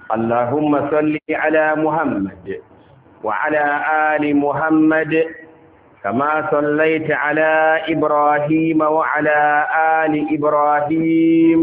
اللهم صل على محمد وعلى آل محمد كما صليت على إبراهيم وعلى آل إبراهيم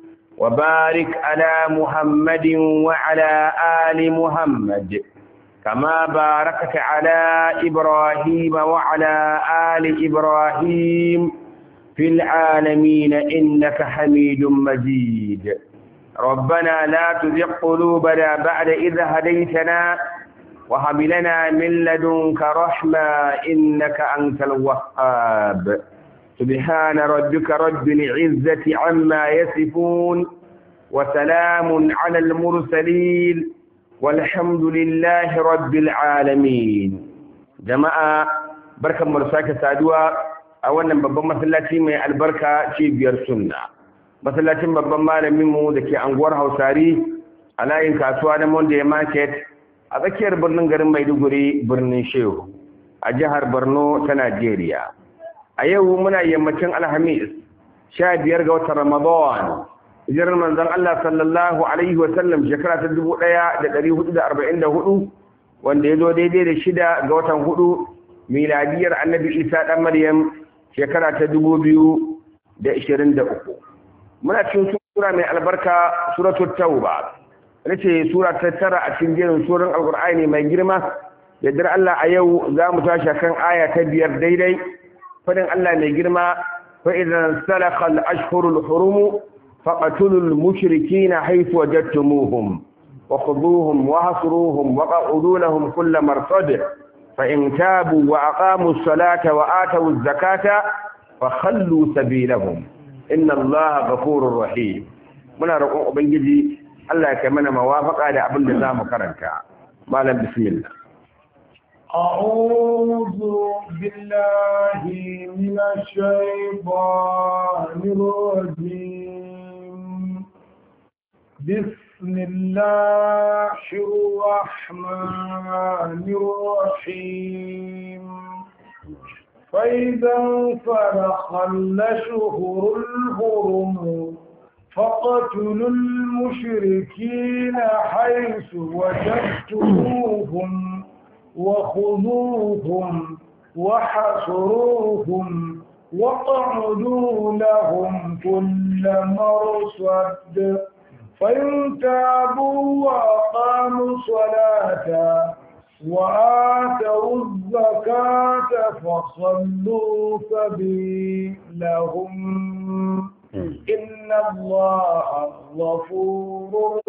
وبارك على محمد وعلى آل محمد كما باركت على إبراهيم وعلى آل إبراهيم في العالمين إنك حميد مجيد ربنا لا تزغ قلوبنا بعد إذ هديتنا وهب لنا من لدنك رحمة إنك أنت الوهاب سبحان ربك رب العزة عما يصفون وسلام على المرسلين والحمد لله رب العالمين جماعة بركة مرساكة سادوا أولا babban masallaci mai albarka cibiyar sunna masallacin babban malaminmu da ke anguwar hausari a layin kasuwa na monday market a tsakiyar birnin garin maiduguri birnin shehu a jihar borno ta najeriya a yau muna yammacin alhamis sha biyar ga watan ramadan hijirar manzon allah sallallahu alaihi wasallam shekara ta dubu ɗaya da ɗari hudu da arba'in da hudu wanda ya zo daidai da shida ga watan hudu miladiyar annabi isa ɗan maryam shekara ta dubu biyu da ishirin da uku muna cikin sura mai albarka suratul tauba ita ce sura ta tara a cikin jerin suran alkur'ani mai girma yadda Allah a yau za mu tashi kan aya ta biyar daidai fadin Allah mai girma fa idan salakha al-ashhurul hurum faqatulul mushrikeena haythu wajadtumuhum wa khudhuhum wa hasruhum wa qa'udu lahum kull marsad fa in tabu wa aqamu as-salata wa atu az-zakata fa khallu sabilahum inna Allaha ghafurur rahim muna roƙon ubangiji Allah ya kai mana mawafaka da abin da za mu karanta. Malam bismillah. أعوذ بالله من الشيطان الرجيم بسم الله الرحمن الرحيم فإذا انفرخ الأشهر الهرم فقتلوا المشركين حيث وجدتموهم وخذوهم وحصروهم وقعدوا لهم كل مرصد فإن تابوا وأقاموا الصلاة وآتوا الزكاة فصلوا سبيلهم إن الله غفور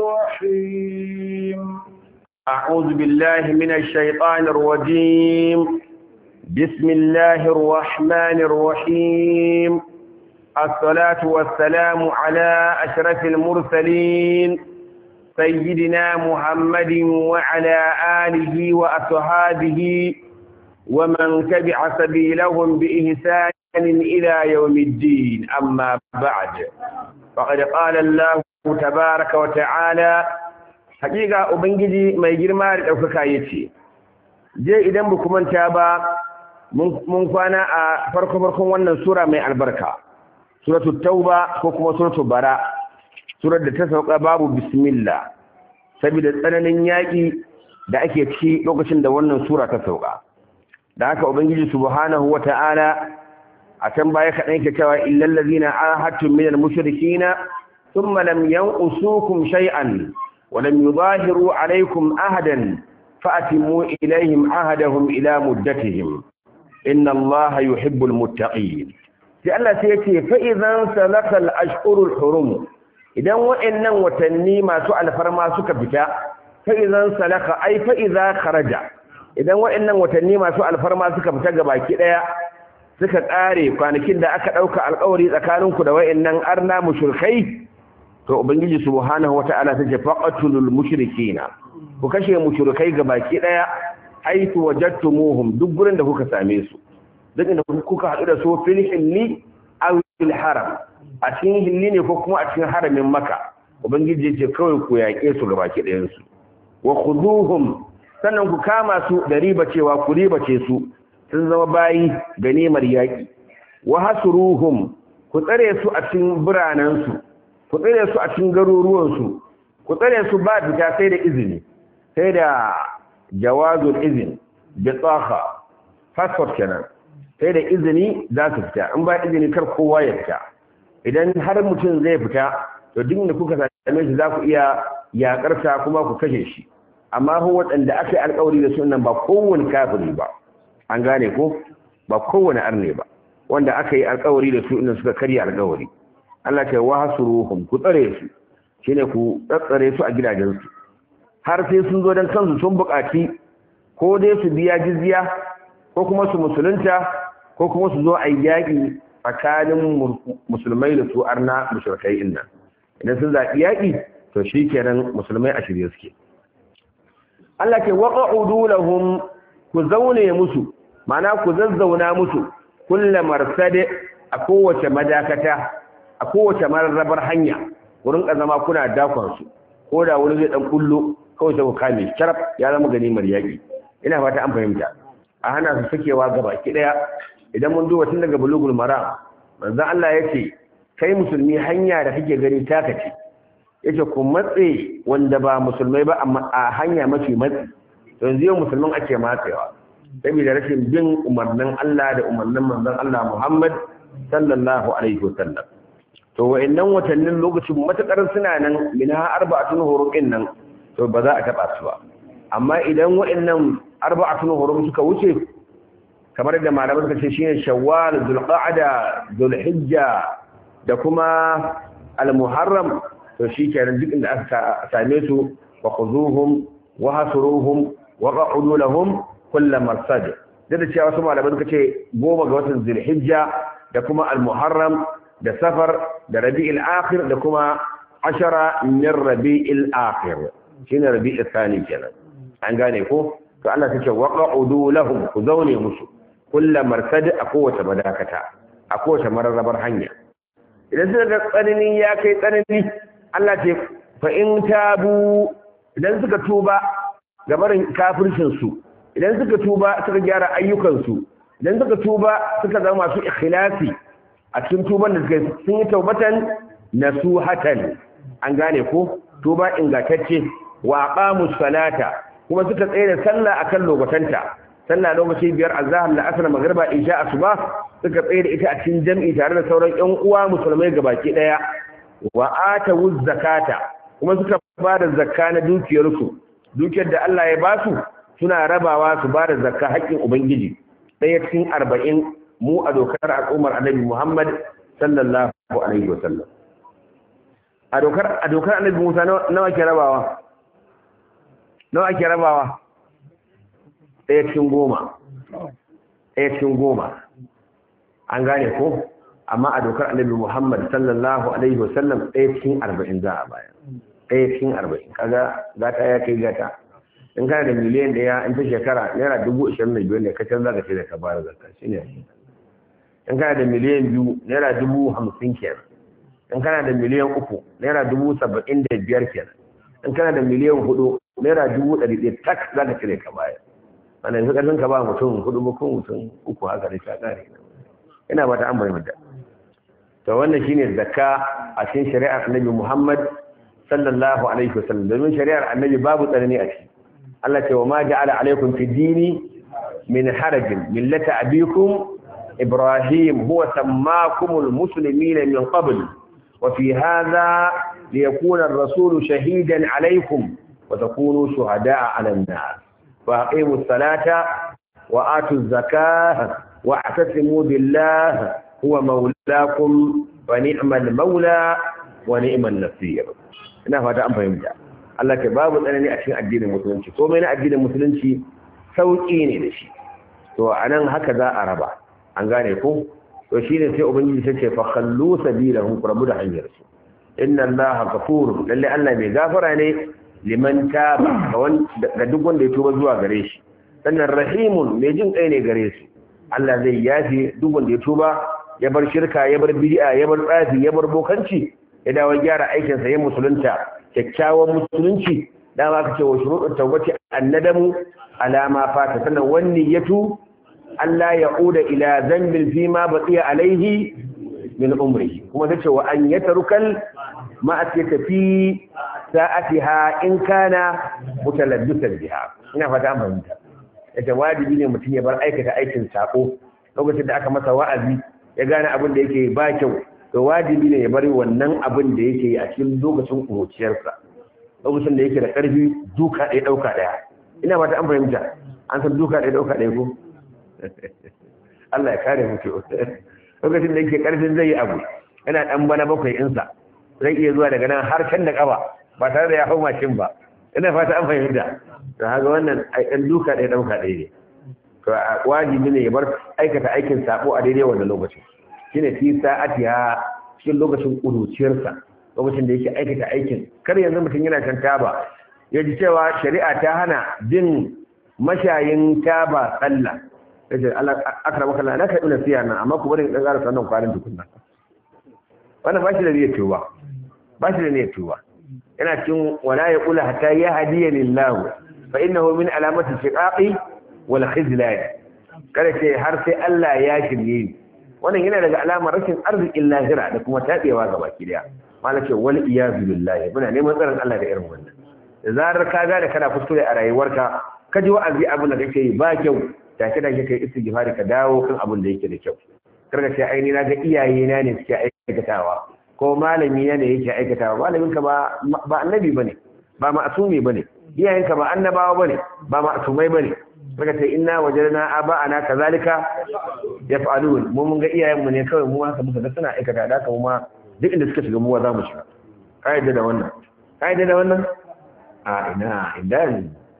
رحيم أعوذ بالله من الشيطان الرجيم بسم الله الرحمن الرحيم الصلاة والسلام على أشرف المرسلين سيدنا محمد وعلى آله وأصحابه ومن تبع سبيلهم بإحسان إلى يوم الدين أما بعد فقد قال الله تبارك وتعالى حقيقة أبنجي ما يجري مارد أو كايتي je idan ba manta ba mun kwana a farko farkon wannan sura mai albarka suratul tauba ko kuma suratul bara surar da ta sauka babu bismillah saboda tsananin yaƙi da ake ci lokacin da wannan sura ta sauka da haka ubangiji subhanahu wata'ala a can baya kaɗan ke cewa illal ladina ahadtum minal mushrikina thumma lam yanqusukum shay'an wa lam yudahiru alaykum ahadan fa'timu ilayhim ahadahum ila muddatihim inna allaha yuhibbul muttaqin sai Allah sai yace fa idan salaka al ashhurul hurum idan wa'annan watanni masu alfarma suka fita fa idan salaka ai fa idza kharaja idan wa'annan watanni masu alfarma suka fita gabaki daya suka ƙare kwanakin da aka ɗauka alƙawari tsakaninku da wa'annan arna mushrikai to ubangiji subhanahu wata'ala ta ce faqatulul mushrikina ku kashe mushrikai gabaki daya haitu wajadtumuhum duk gurin da kuka same su duk inda kuka haɗu da su fil hilli aw fil haram a cikin hilli ne ko kuma a cikin haramin maka ubangiji ya ce kawai ku yaƙe su gabaki ɗayan su wa khuduhum sannan ku kama su da riba cewa ku ribace su sun zama bayi ganimar yaƙi wa hasuruhum ku tsare su a cikin biranensu ku tsare su a cikin garuruwansu ku tsare su ba fita sai da izini sai da jawazul izin bi tsaka passport kenan sai da izini za su fita in ba izini kar kowa ya fita idan har mutum zai fita to duk da kuka same shi za ku iya yakarsa kuma ku kashe shi amma ko waɗanda aka yi alkawari da su nan ba kowane kafiri ba an gane ko ba kowane arne ba wanda aka yi alkawari da su inda suka karya alkawari Allah ce wa hasuruhum ku tsare su shine ku tsare su a gidajensu har sai sun zo dan kansu sun buƙaci ko dai su biya jizya ko kuma su musulunta ko kuma su zo a yaƙi tsakanin musulmai da su arna mushrikai inna idan sun zaɓi yaƙi to shikenan musulmai a shirye suke Allah ke waqa'udu lahum ku zaune musu ma'ana ku zazzauna musu kulla marsade a kowace madakata a kowace mararrabar hanya wurin zama kuna dakon su ko da wani zai dan kullo kawai sai ku kame shi sharaf ya zama ganimar yaƙi ina fata an fahimta a hana su sakewa gaba ki daya idan mun duba tun daga bulugul maram manzon Allah yace kai musulmi hanya da kake gani taka ce yace ku matse wanda ba musulmai ba amma a hanya mafi matsi yanzu yau musulman ake matsewa saboda rashin bin umarnin Allah da umarnin manzon Allah Muhammad sallallahu alaihi wasallam to wa'annan watannin lokacin matakar suna nan minha arba'atun hurumin nan to ba za a taba su ba amma idan wa'annan arba'atun hurum suka wuce kamar da malaman suka ce shine shawwal zulqa'da zulhijja da kuma al-muharram to shikenan duk inda aka same su wa khuzuhum wa hasuruhum wa qa'udu lahum kull marsad da cewa wasu malaman suka ce goma ga watan zulhijja da kuma al-muharram da safar da rabi'il akhir da kuma ashara min rabi'il akhir shine rabi'il thani kenan an gane ko to Allah ta ce waqa'udu lahum ku zaune musu kullu marsad a kowace madakata a kowace mararrabar hanya idan suka ga tsanani ya kai tsanani Allah ce fa in tabu idan suka tuba ga barin kafircin su idan suka tuba suka gyara ayyukan su idan suka tuba suka zama masu ikhlasi a cikin tuban da suka sun yi taubatan nasuhatan an gane ko tuba ingantacce wa aqamus salata kuma suka tsaye da sallah akan lokacanta sallah lokaci biyar azhar la asr magriba isha asuba suka tsaye da ita a cikin jami'i tare da sauran ƴan uwa musulmai gabaki daya wa atawu zakata kuma suka ba da zakka na dukiyarsu dukiyar da Allah ya ba su suna rabawa su ba da zakka haƙƙin ubangiji ɗaya cikin arba'in mu a dokar al'ummar annabi Muhammad sallallahu alaihi wasallam a dokar a dokar annabi Musa nawa ke rabawa nawa ake rabawa ɗaya cikin goma ɗaya cikin goma an gane ko amma a dokar annabi muhammad sallallahu alaihi wasallam ɗaya cikin arba'in za a baya ɗaya cikin arba'in kaga gata ya kai gata in kana da miliyan ɗaya in ta shekara naira dubu ashirin da biyar ne ka canza ka ce da ka bayar zakka shi ne in kana da miliyan biyu naira dubu hamsin kenan in kana da miliyan uku naira dubu saba'in da biyar kenan in kana da miliyan hudu naira dubu ɗari ɗaya tak za ka cire ka baya wanda yanzu ƙarfin ka ba mutum hudu ba ko mutum uku haka da ta ƙare ina ba ta an bayyana da to wannan shine zakka a cikin shari'ar annabi Muhammad sallallahu alaihi wasallam domin shari'ar annabi babu tsanani a ciki Allah ce wa ma ja'ala alaikum fi dini min harajin millata abikum ibrahim huwa sammakumul muslimina min qabl wa fi hadha liyakuna ar-rasulu shahidan alaikum وتكونوا شهداء على الناس فأقيموا الصلاة وآتوا الزكاة واعتصموا بالله هو مولاكم ونعم المولى ونعم النصير ina fata an fahimta Allah ke babu tsanani a cikin addinin musulunci komai na addinin musulunci sauki ne da shi to anan haka za a raba an gane ko to shine sai ubangiji sai ce fa khallu sabilahum qurabu da hanyar su inna allaha ghafurun lalle Allah mai gafara ne liman taba ga duk wanda ya tuba zuwa gare shi sannan rahimun mai jin kai ne gare su Allah zai yafe duk wanda ya tuba ya bar shirka ya bar bid'a ya bar tsafi ya bar bokanci ya dawo gyara aikin sa ya musulunta kyakkyawan musulunci dama aka ce wa shuruɗin tawbati annadamu alama fata sannan wani yatu Allah ya uda ila zambin fi ma baqiya alaihi min umri kuma tace wa an yatarukal ma atiyata fi sa'atiha in kana mutalabbisan biha ina fata an fahimta yace wajibi ne mutum ya bar aikata aikin sako lokacin da aka masa wa'azi ya gane abin da yake ba kyau to wajibi ne ya bari wannan abin da yake a cikin lokacin kuruciyarsa lokacin da yake da ƙarfi duka ɗaya ɗauka ɗaya ina fata an fahimta an san duka ɗaya ɗauka ɗaya ko Allah ya kare mutu lokacin da yake ƙarfin zai yi abu yana ɗan bana bakwai insa zai iya zuwa daga nan har can da ƙafa ba tare da ya hau mashin ba ina fata an fahimta to haka wannan ɗan duka ɗaya ɗauka ɗaya ne to wajibi ne ya bar aikata aikin sabo a daidai wannan lokacin shine fi sa'atiha cikin lokacin kuduciyarsa lokacin da yake aikata aikin kar yanzu mutum yana kan taba ya ji cewa shari'a ta hana bin mashayin taba sallah yace Allah akramaka Allah na kai ina siya nan amma ku bari dan ƙara sannan kwarin tukunna wannan ba shi da niyyar tuba ba shi da niyyar tuba yana cikin wala ya kula hatta ya hadiya lillahu fa innahu min alamati shiqaqi wal khizlan kada ce har sai Allah ya shirye ni wannan yana daga alamar rashin arzikin lahira da kuma tabewa ga baki daya malaka ce wal iyazu billahi muna neman tsaron Allah da irin wannan da zarar ka ga da kana kuskure a rayuwarka ka ji wa'azi abin da kake yi ba kyau take da kake istighfari ka dawo kan abin da yake da kyau karka ce ai ni na ga iyaye na ne suke aikatawa ko malami na ne yake aikatawa malamin ka ba ba annabi bane ba ma'sumi bane iyayen ka ba annabawa bane ba ma'sumai bane saka ce inna wajadna aba'ana kazalika yaf'alun mu mun ga iyayen mu ne kawai mu haka muka ga suna aikata da haka mu ma duk inda suka shiga mu za mu shiga kaida da wannan kaida da wannan a ina idan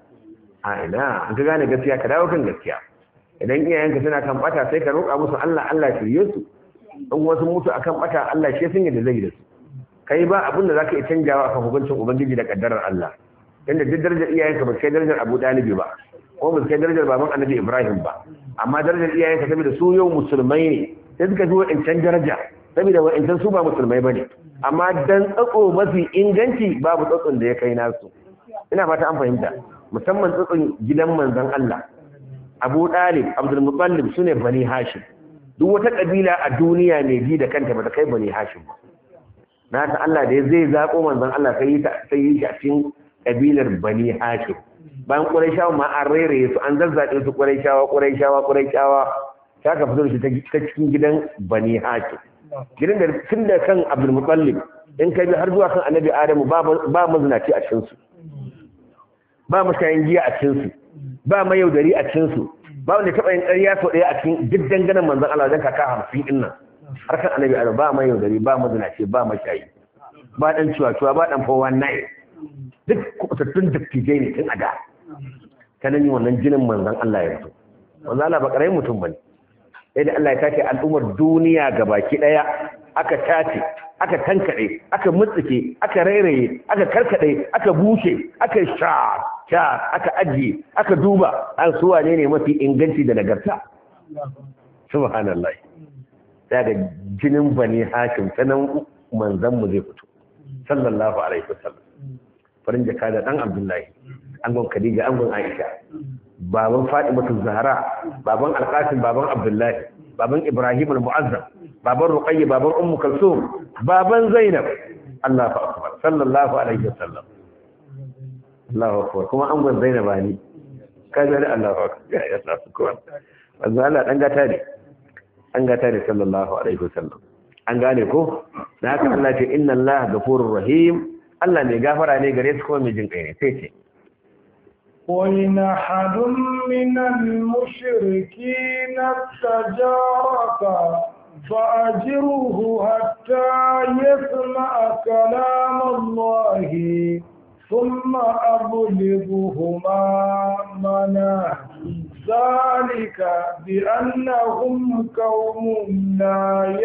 a ina an ka gane gaskiya ka dawo kan gaskiya idan iyayenka suna kan bata sai ka roƙa musu Allah Allah ya shirye su in wasu mutu akan bata Allah shi sun yadda zai da su kai ba abin da zaka iya canjawa akan hukuncin ubangiji da kaddarar Allah inda duk darajar iyayenka ba kai darajar Abu Dalibi ba ko ba kai darajar baban Annabi Ibrahim ba amma darajar iyayenka saboda su yau musulmai ne sai suka ji wa'ancan daraja saboda wa'ancan su ba musulmai bane amma dan tsatso mafi inganci babu tsatson da ya kai nasu ina fata an fahimta musamman tsatson gidan manzon Allah Abu Dalib Abdul Muttalib sune Bani Hashim duk wata kabila a duniya ne ji da kanta ba ta kai Bani Hashim ba na ta Allah da zai zako manzon Allah sai ta sai yi cikin kabilar Bani Hashim bayan Qurayshawa ma an rairaye su an zazzaɗe su Qurayshawa Qurayshawa Qurayshawa ta ka fito da shi ta cikin gidan Bani Hashim gidan da tun da kan Abdul Muttalib in ka bi har zuwa kan Annabi Adamu ba ba mazinaci a cikin su ba mashayin giya a cikin su ba mayaudari a cikin su ba wanda taɓa yin ƙarya sau ɗaya a cikin duk danganan manzon Allah wajen kaka hamsin ɗin nan har kan annabi Allah ba mayaudari ba mazinaci ba mashayi ba ɗan cuwa-cuwa ba ɗan fowa nai duk kubutattun dattijai ne tun a da ta nan wannan jinin manzon Allah ya fito manzon Allah ba ƙaramin mutum ba ne sai da Allah ya tace al'ummar duniya gabaki ɗaya aka tace aka tankaɗe aka mutsike aka rairaye aka karkaɗe aka bushe aka sha sha aka ajiye aka duba an su wane ne mafi inganci da nagarta subhanallah daga jinin bani hakim sanan manzon mu zai fito sallallahu alaihi wasallam farin jaka da dan abdullahi angon khadija angon aisha baban fatimatu zahra baban alqasim baban abdullahi baban ibrahim al-mu'azzam baban ruqayya baban ummu kalsum baban zainab Allahu akbar sallallahu alaihi wasallam Allahu akbar kuma an gwan zainab ne kaza da Allahu akbar ya ya sa ko manzo Allah dan gata ne an gata ne sallallahu alaihi wasallam an gane ko da haka Allah ce inna Allah ghafurur rahim Allah mai gafara ne gare su kuma mai jin kai ne sai ce وإن أحد من المشركين استجارك فأجره حتى يسمع كلام الله ثم أبلغهما منا ذلك بأنهم قوم لا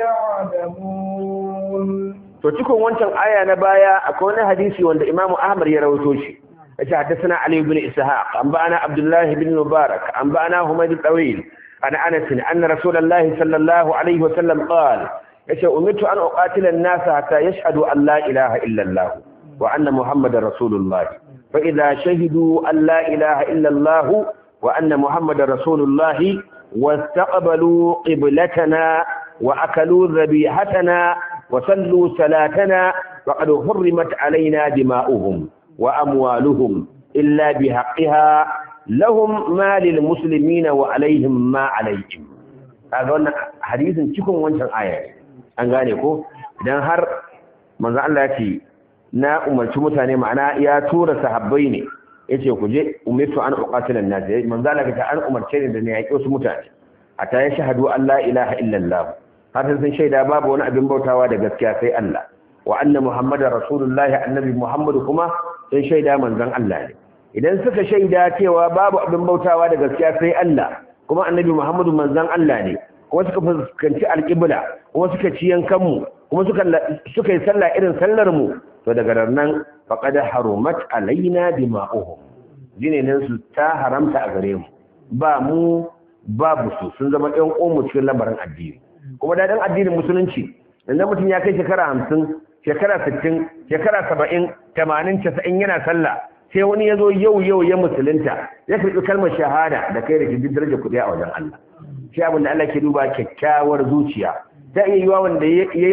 يعلمون to cikin wancan aya na baya akwai wani hadisi wanda Imam Ahmad ya rawaito shi yace hadathana Ali ibn Ishaq an ba'ana Abdullah ibn Mubarak an ba'ana Humayd al-Tawil an Anas anna Rasulullah sallallahu alaihi wa sallam qala yace umirtu an uqatila an-nas hatta yashhadu an la ilaha illa Allah wa anna Muhammadar Rasulullah fa idha shahidu an la ilaha illa Allah wa anna Muhammadar Rasulullah واستقبلوا قبلتنا وأكلوا ذبيحتنا وصلوا صلاتنا faqad hurrimat alaina dima'uhum wa amwaluhum illa bihaqqiha lahum ma lil muslimina wa alaihim ma alaihim kaga wannan hadisin cikin wancan aya an gane ko idan har manzo Allah ya ce na umarci mutane ma'ana ya tura sahabbai ne yace ku je umirtu an uqatila an-nas manzo Allah ya an umarce ni da ne yaki wasu mutane ata ya shahadu an la ilaha illa Allah har sun shaida babu wani abin bautawa da gaskiya sai Allah wa anna muhammadar rasulullahi annabi muhammadu kuma sun shaida manzon Allah ne idan suka shaida cewa babu abin bautawa da gaskiya sai Allah kuma annabi muhammadu manzon Allah ne kuma suka fuskanci alƙibla kuma suka ci yankanmu kuma suka yi sallah irin sallar mu to daga nan faqad harumat alaina dima'uhum jinenan su ta haramta a gare mu ba mu babu su sun zama ɗan ƙomu cikin lamarin addini kuma daɗin addinin musulunci idan mutum ya kai shekara hamsin shekara sittin shekara saba'in tamanin casa'in yana sallah sai wani ya zo yau yau ya musulunta ya karɓi kalmar shahada da kai da shi daraja kuɗi a wajen Allah shi abin da Allah ke duba kyakkyawar zuciya ta iya yiwa wanda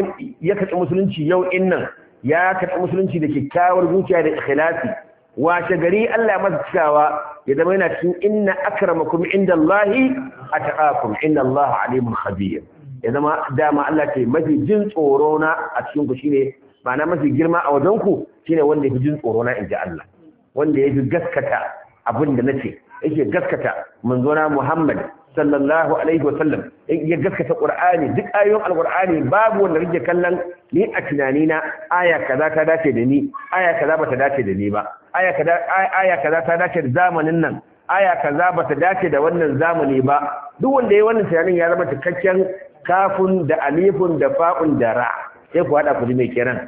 ya karɓi musulunci yau in nan ya karɓi musulunci da kyakkyawar zuciya da ikhlasi washe gari Allah masa cikawa ya zama yana cikin inna akramakum inda Allahi ataqakum inna Allah alimun khabir ya zama dama Allah ce mafi jin tsoro na a cikin ku shine ma'ana mafi girma a wajen ku shine wanda yafi jin tsoro na inji Allah wanda yafi gaskata abin da nace yake gaskata manzona Muhammad sallallahu alaihi wasallam ya gaskata Qur'ani duk ayoyin Al-Qur'ani babu wanda rike kallon ni a tunanina aya kaza ta dace da ni aya kaza bata dace da ni ba aya kaza aya kaza ta dace da zamanin nan aya kaza bata dace da wannan zamani ba duk wanda yayi wannan tunanin ya zama cikakken kafun da alifun da fa'un da ra sai ku hada ku ji mai kiran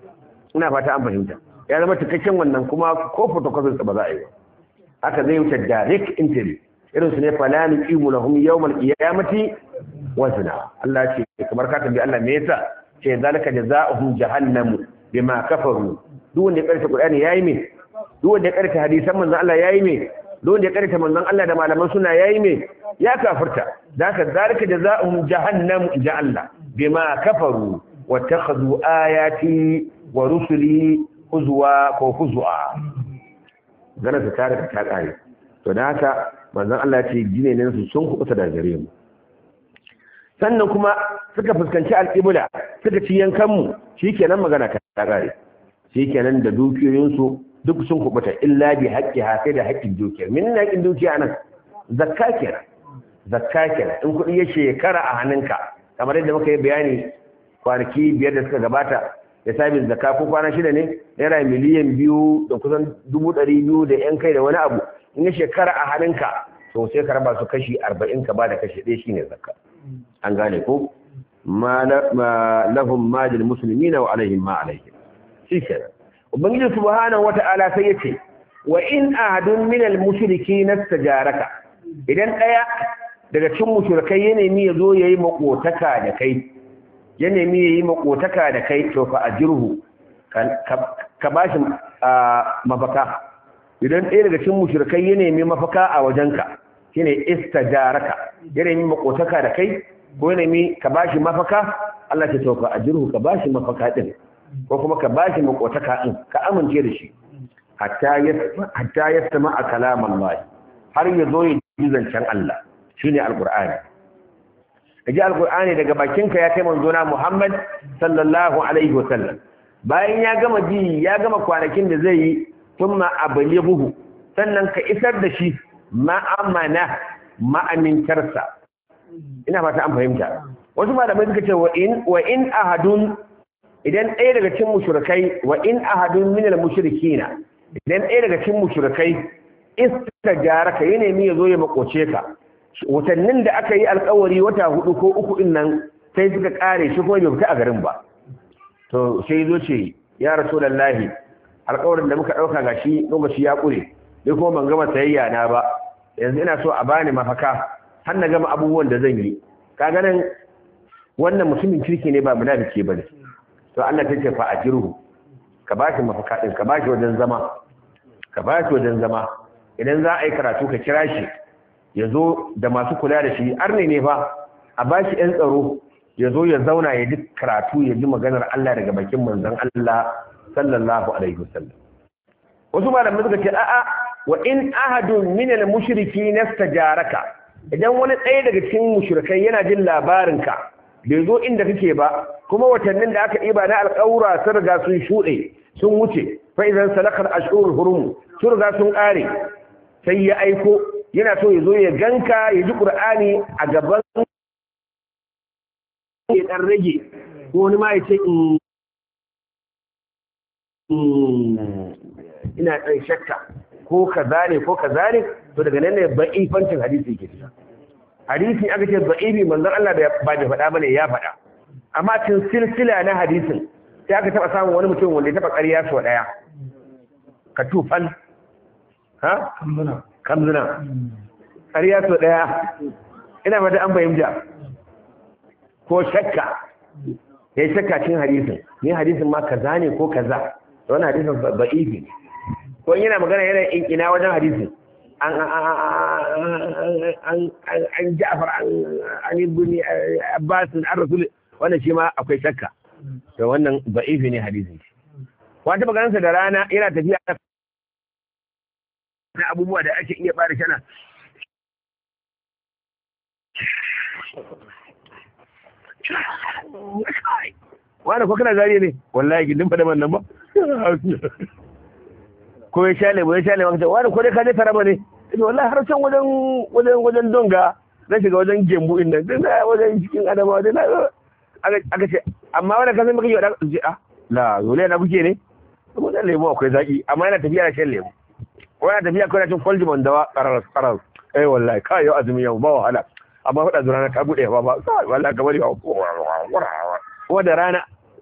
ina fata an fahimta ya zama cikakken wannan kuma ko photocopy ba za a yi ba haka zai wuce direct entry irin su ne fala nuqimu lahum yawmal qiyamati wazna Allah ce kamar ka tambayi Allah me yasa ce zalika jazaohum jahannamu bima kafaru duk wanda ya karanta Qur'ani yayi me duk wanda ya karanta hadisan manzon Allah yayi me duk wanda ya karanta manzon Allah da malaman suna yayi me ya kafirta zaka zalika jazaohum jahannamu ja Allah bima kafaru wattakhadhu ayati wa rusuli huzwa ko huzwa gana ta tare ta kare to da haka manzon Allah ce jine ne su sun kubuta da gare mu sannan kuma suka fuskanci alƙibla suka ci yankan mu shikenan magana ta kare shikenan da dukiyoyin su duk sun kubuta illa bi haqqi ha sai da haƙƙin dukiyar min na haƙƙin dukiya nan zakka kenan zakka kenan in kuɗi ya shekara a hannunka kamar yadda muka yi bayani kwanaki biyar da suka gabata da sabis zakka ko kwana shida ne naira miliyan biyu da kusan dubu ɗari biyu da yan kai da wani abu in ya shekara a hannunka to sai ka raba su kashi arba'in ka ba da kashi ɗaya shine zakka an gane ko ma lahum ma lil muslimina wa alaihim ma alaihim shi kenan ubangiji subhanahu wata'ala sai yace wa in ahadun min al mushrikeena istajaraka idan ɗaya daga cikin mushrikai ya nemi ya zo yayi makotaka da kai ya nemi yayi makotaka da kai to fa ajirhu ka bashi mafaka idan ɗaya daga cikin mushrikai ya nemi mafaka a wajenka shine istajaraka ya nemi makotaka da kai ko ya nemi ka bashi mafaka Allah ta tauka ajirhu ka bashi mafaka din ko kuma ka bashi makotaka din ka amince da shi hatta ya hatta ya sama a kalaman Allah har ya zo ya ji zancen Allah shine alqur'ani kaji alqur'ani daga bakinka ya kai manzona Muhammad sallallahu alaihi wasallam bayan ya gama ji ya gama kwanakin da zai yi thumma ablighuhu sannan ka isar da shi ma'amana ma'amintarsa ina fata an fahimta wasu malamai suka ce wa in wa in ahadun idan ɗaya daga cikin mushrikai wa in ahadun min al-mushrikina idan ɗaya daga cikin mushrikai istajaraka ya nemi ya zo ya makoce ka watannin da aka yi alkawari wata hudu ko uku din nan sai suka kare shi kuma bai fita a garin ba to sai zo ce ya rasulullahi alkawarin da muka dauka gashi lokaci ya kure dai kuma ban gama sayayya na ba yanzu ina so a bani mafaka har na gama abubuwan da zan yi kaga nan wannan mutumin kirki ne ba munafiki bane to Allah ta ce fa ajirhu ka bashi mafaka din ka bashi wajen zama ka bashi wajen zama idan za a yi karatu ka kira shi ya zo da masu kula da shi arne ne fa a ba shi ‘yan tsaro ya zo ya zauna ya ji karatu ya ji maganar Allah daga bakin manzon Allah sallallahu alaihi wasallam wasu malamai suka ce a'a wa in ahadun min al-mushriki nastajaraka idan wani ɗaya daga cikin mushrikai yana jin labarinka bai zo inda kake ba kuma watannin da aka ɗiba na alƙawura sun riga sun shuɗe sun wuce fa idan salakar ashurul hurum sun riga sun ƙare sai ya aiko yana so ya zo ya ganka ya ji qur'ani a gaban ya dan rage ko wani ma ya ce ina ɗan shakka ko kaza ne ko kaza ne to daga nan ne ba'ifancin hadisi yake fita hadisi aka ce ba'ifi manzon Allah ba bai faɗa bane ya faɗa amma cikin silsila na hadisin sai aka taɓa samun wani mutum wanda ya taɓa ƙarya sau ɗaya ka tufan ha kamzuna ƙarya sau ɗaya ina mata an fahimta ko shakka ya yi shakka cikin hadisin ni hadisin ma kaza ne ko kaza wani hadisin ba'ifi ne ko yana magana yana ina wajen hadisin an an ja'far an ibn abbas an rasul wannan shi ma akwai shakka to wannan da'ifi ne hadisin shi wata maganarsa da rana yana tafiya na abubuwa da ake iya bada shana wani ko kana zariya ne wallahi gindin fada man nan ba ko ya sha lemu ya sha lemu wani ko dai ka je taraba ne ita wallahi har can wajen wajen wajen donga na shiga wajen gembu in nan din wajen cikin adama da na aka ce amma wani kasan muka yi wa ce ah la yole na buke ne kuma dan lemu akwai zaki amma yana tafiya da shan lemu ko yana tafiya ko yana cin kwalji dawa karar karar eh wallahi kai yau azumi yau ba wahala amma faɗa zuwa rana ta buɗe ba ba wallahi kamar yau kuma da rana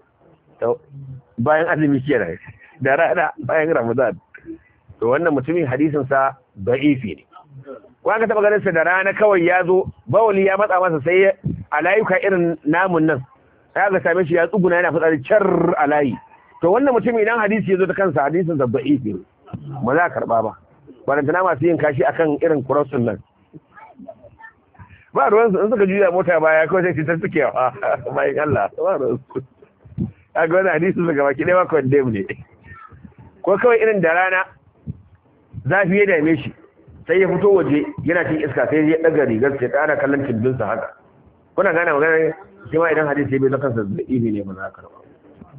bayan azumi kenan da rana bayan ramadan to wannan mutumin hadisin sa da'ifi ne ko aka taba ganin sa da rana kawai ya zo bawali ya matsa masa sai a layuka irin namun nan sai aka same shi ya tsuguna yana fitsari car a layi to wannan mutumin idan hadisi ya zo ta kansa hadisin sa da'ifi ne ba za a karba ba barantana masu yin kashi akan irin kurosun nan ba ruwan su in suka juya mota baya kawai sai ta suke wa bayan Allah ba ruwan su a ga wani hadisi su gaba ki ɗaya ma condemn ne ko kawai irin da rana zafi ya dame shi sai ya fito waje yana cin iska sai ya daga rigar sai ta ana kallon cimbinsa haka kuna gane magana shi ma idan hadisi bai zaka da ibi ne ba za ka rawa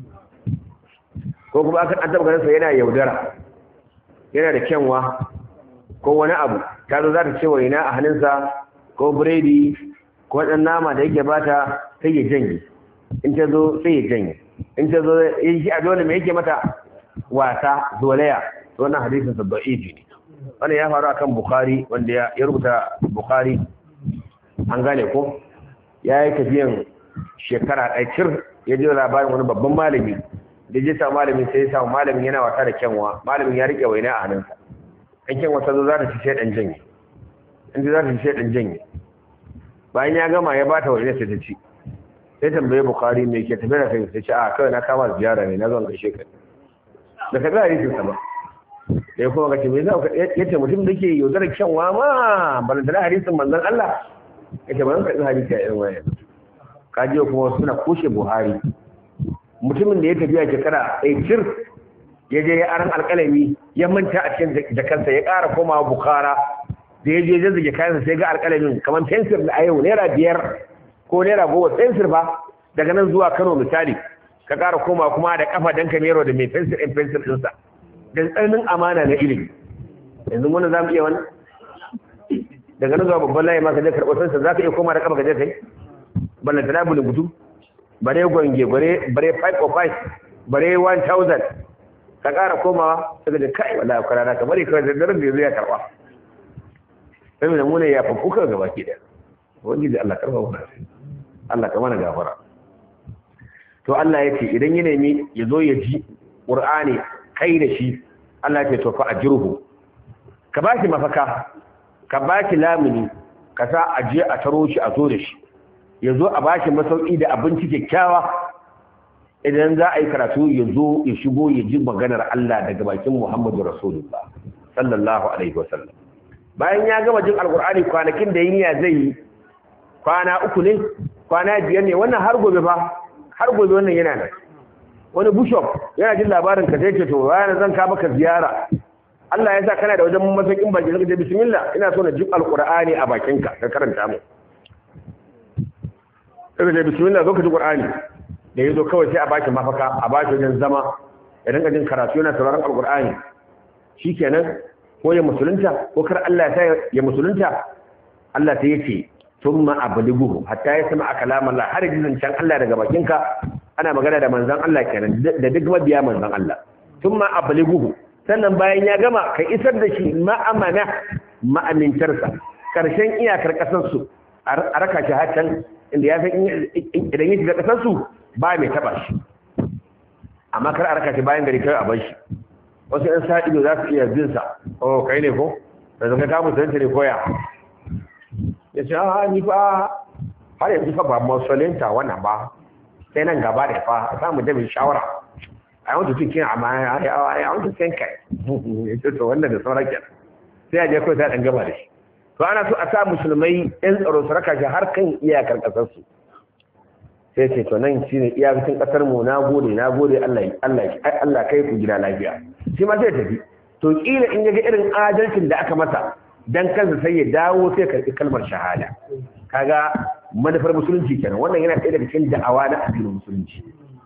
ko kuma an taba ganin sa yana yaudara yana da kyanwa ko wani abu ta zo za ta ce waina a hannunsa ko biredi ko dan nama da yake bata sai ya janye in ta zo sai ya janye in ta zo shi a dole me yake mata wasa zolaya wannan hadisin sa da'ifi ne wannan ya faru akan bukhari wanda ya rubuta bukhari an gane ko ya yi tafiyan shekara ɗaya cir ya ji labarin wani babban malami da ji sa malamin sai ya samu malamin yana wasa da kyanwa malamin ya rike waina a hannunsa an kyanwa ta zo za ta ci sai ɗan janye in za ta ci sai ɗan janye bayan ya gama ya bata waina sai ta ci sai tambaye bukhari me ke tafiya da kai sai ce a kawai na kama ziyara ne na zan gaishe ka da ka ga hadisin sa ba da ya kuma kace me za ka yace mutum da ke yaudarar kyanwa ma ban da hadisin manzon Allah yace ban ka hadisi a irin waya ka je kuma suna kushe Buhari mutumin da ya tafiya shekara ɗaya cir ya je ya aran alƙalami ya manta a cikin jakansa ya ƙara komawa Bukhara da ya je zazzage kayansa sai ga alƙalamin kamar fensir da a yau naira biyar ko naira goma fensir ba daga nan zuwa Kano misali ka ƙara koma kuma da kafa dan kamero da mai fensir ɗin fensir ɗinsa da tsananin amana na ilimi yanzu wani za mu iya wani daga nan zuwa babban layi ma ka je karɓar fensir za ka iya koma da kafa ka je kai balla ta dabulin gudu bare gwange bare bare 505 bare 1000 ka ƙara komawa daga da kai wallahi kwana ka bari kawai da daren da zai karɓa sai mu ne ya fafuka gaba ki da wani da Allah karɓa wannan Allah ka mana gafara to Allah ya ce idan ya nemi ya zo ya ji ƙur'ani kai da shi Allah ya ce to fa ajruhu ka ba shi mafaka ka ba shi lamuni ka sa a je a taro shi a zo da shi ya zo a ba shi masauki da abinci kyakkyawa idan za a yi karatu ya zo ya shigo ya ji maganar Allah daga bakin Muhammadu Rasulullah sallallahu alaihi wasallam bayan ya gama jin alkur'ani kwanakin da yiniya zai yi kwana uku ne kwana biyar ne wannan har gobe fa har gobe wannan yana nan wani bishop yana jin labarin ka sai ce to bayan zan ka maka ziyara Allah ya sa kana da wajen masakin baki zaka je bismillah ina so na ji alqur'ani a bakinka ka karanta mu sai da bismillah zo ka ji qur'ani da yazo kawai sai a baki mafaka a baki wajen zama ya dinga jin karatu yana sauraron alqur'ani shikenan ko ya musulunta ko kar Allah ya sa ya musulunta Allah sai yace thumma ablighuhu hatta yasma kalam Allah har jin can Allah daga bakinka ana magana da manzon Allah kenan da duk mabiya manzon Allah thumma ablighuhu sannan bayan ya gama ka isar da shi ma'amana ma'amintarsa karshen iyakar kasar su a raka shi hatan inda ya san idan ya shiga kasar su ba mai taba shi amma kar a raka shi bayan gari kai a bar shi wasu ‘yan sa'ido za su iya binsa, oh, kai ne ko? da zaka kamun sanata ne koya. Ya ce, ah, ni fa, har yanzu fa ba musulinta wannan ba, sai nan gaba da fa, a samu jami shawara. I want to think amma I want to think kai. Ya ce, to wannan da sauran kenan. Sai a je kawai sai ɗan gaba da shi. To ana so a sa musulmai ‘yan tsaro su raka shi har kan iyakar ƙasarsu. sai ce to nan shine iyakacin kasar mu na gode na gode Allah Allah Allah kai ku gida lafiya shi ma sai tafi to kila in yaga irin adalcin da aka masa dan kansa sai ya dawo sai karbi kalmar shahada kaga manufar musulunci kenan wannan yana ɗaya daga cikin da'awa na addinin musulunci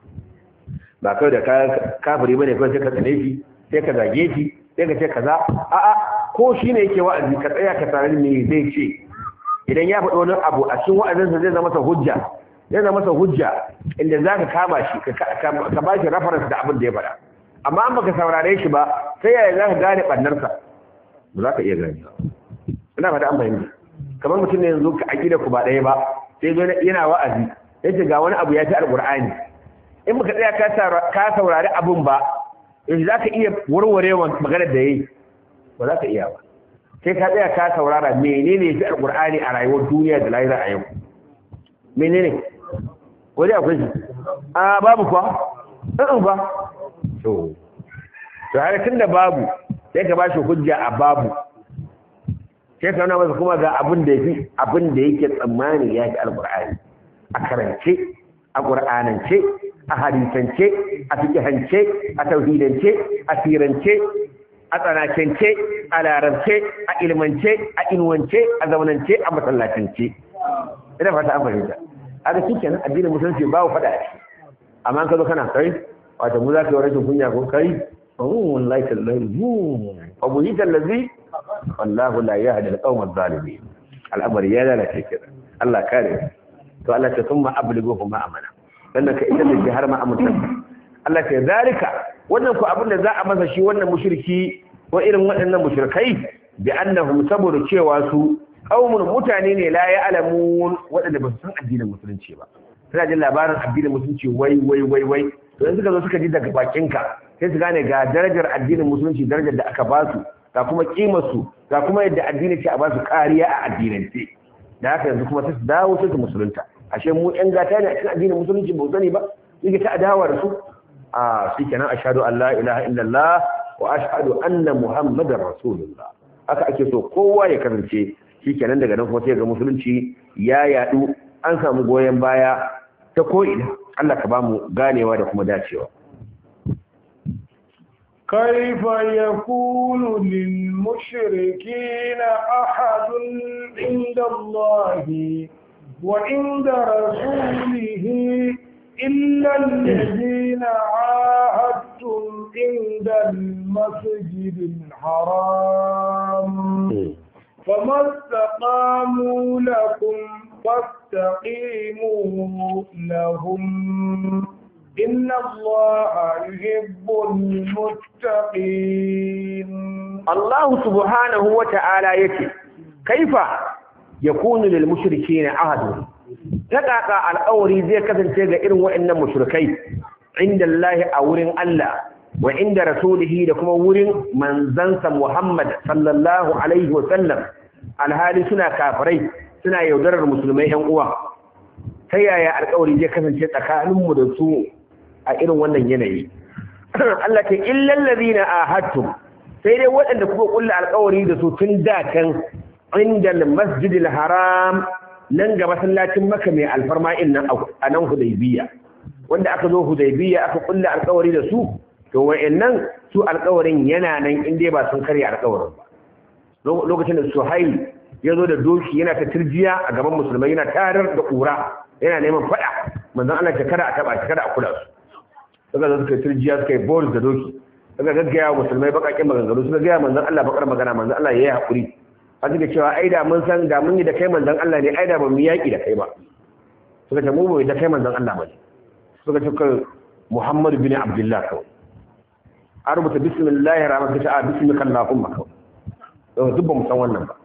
ba kawai da ka kafiri bane kawai sai ka tsane shi sai ka zage shi sai ka ce kaza a'a ko shine yake wa'azi ka tsaya ka tare me zai ce idan ya faɗi wani abu a cikin wa'azinsa zai zama masa hujja yana masa hujja inda za ka kama shi ka ba shi reference da abin da ya faɗa amma an baka saurare shi ba sai yaya za ka gane ɓannarsa ba za ka iya gane ina fata an fahimta kamar mutum ne yanzu ka aƙida ku ba ɗaya ba sai zo yana wa'azi sai ce ga wani abu ya fi alƙur'ani in baka tsaya ka saurari abin ba yanzu za ka iya warware maganar da ya yi ba za ka iya ba sai ka tsaya ka saurara menene ya fi alƙur'ani a rayuwar duniya da lahira a yau menene wani akwai shi a babu kwa ɗan ba to to har tun da babu sai ka ba shi hujja a babu sai ka nuna masa kuma ga abin da yafi abin da yake tsammani ya fi alƙur'ani a karance a ƙur'anance a hadisance a fikihance a tauhidance a firance a tsanakance a larabce a ilmance a inuwance a zaunance a masallacance ina fata an fahimta haka shi kenan addinin musulunci babu fada a ciki amma ka zo kana kai wata mu za ka yi rashin kunya ko kai oh wallahi tallahi mu abu yi tallazi wallahu la yahdi al-qawm adh-dhalimin al'amari ya lalace kira Allah kare to Allah ta thumma ablighu ma amana sannan ka ita da har ma amunta Allah ta zalika wannan ku abin da za a masa shi wannan mushriki ko irin waɗannan mushrikai bi annahum saboda cewa su qaumun mutane ne la ya'lamun waɗanda ba su san addinin musulunci ba suna jin labarin addinin musulunci wai wai wai wai to yanzu suka zo suka ji daga bakinka sai su gane ga darajar addinin musulunci darajar da aka ba su ga kuma kimar su ga kuma yadda addini ce a ba su kariya a addinance da haka yanzu kuma sai su dawo sai su musulunta ashe mu yan gata ne a cikin addinin musulunci ba sani ba yake ta adawa da su a shikenan ashhadu an la ilaha illallah wa ashhadu anna muhammadar rasulullah haka ake so kowa ya kasance shikenan daga nan kuma sai ga musulunci ya yadu an samu goyen baya ta ko'ina Allah ka bamu ganewa da kuma dacewa كيف يكون للمشركين أحد عند الله وعند رسوله إلا الذين عاهدتم عند المسجد الحرام فما استقاموا لكم فاستقيموا لهم إن الله يحب المتقين الله سبحانه وتعالى يتي كيف يكون للمشركين عهد تقاقى الأوري زي كذن تيغا إرن وإن مشركي عند الله أورن الله وعند رسوله لكم ورن من زنس محمد صلى الله عليه وسلم alhali suna kafirai suna yaudarar musulmai yan uwa ta yaya alƙawari zai kasance tsakaninmu da su a irin wannan yanayi Allah ta illal ladina ahadtum sai dai waɗanda kuka kulla alƙawari da su tun da kan inda masjidil haram nan ga masallacin maka mai alfarma in nan a nan hudaybiya wanda aka zo hudaybiya aka kulla alƙawari da su to wa'annan su alƙawarin yana nan in dai ba sun karya alƙawarin ba lokacin da suhail ya zo da doki yana ta turjiya a gaban musulmai yana tarar da ƙura yana neman faɗa manzon Allah ta kada a taba ta kada a kula su suka zo suka turjiya suka yi boris da doki suka gaggaya wa musulmai bakakin maganganu suka gaya manzon Allah bakar magana manzon Allah yayi hakuri a suka cewa ai da mun san da mun yi da kai manzon Allah ne ai da ba mu yaki da kai ba suka ce mu bai da kai manzon Allah ba ne suka ce kai Muhammad bin Abdullah kawai a rubuta bismillahir rahmanir rahim bismika allahumma kawai to duk ba mu san wannan ba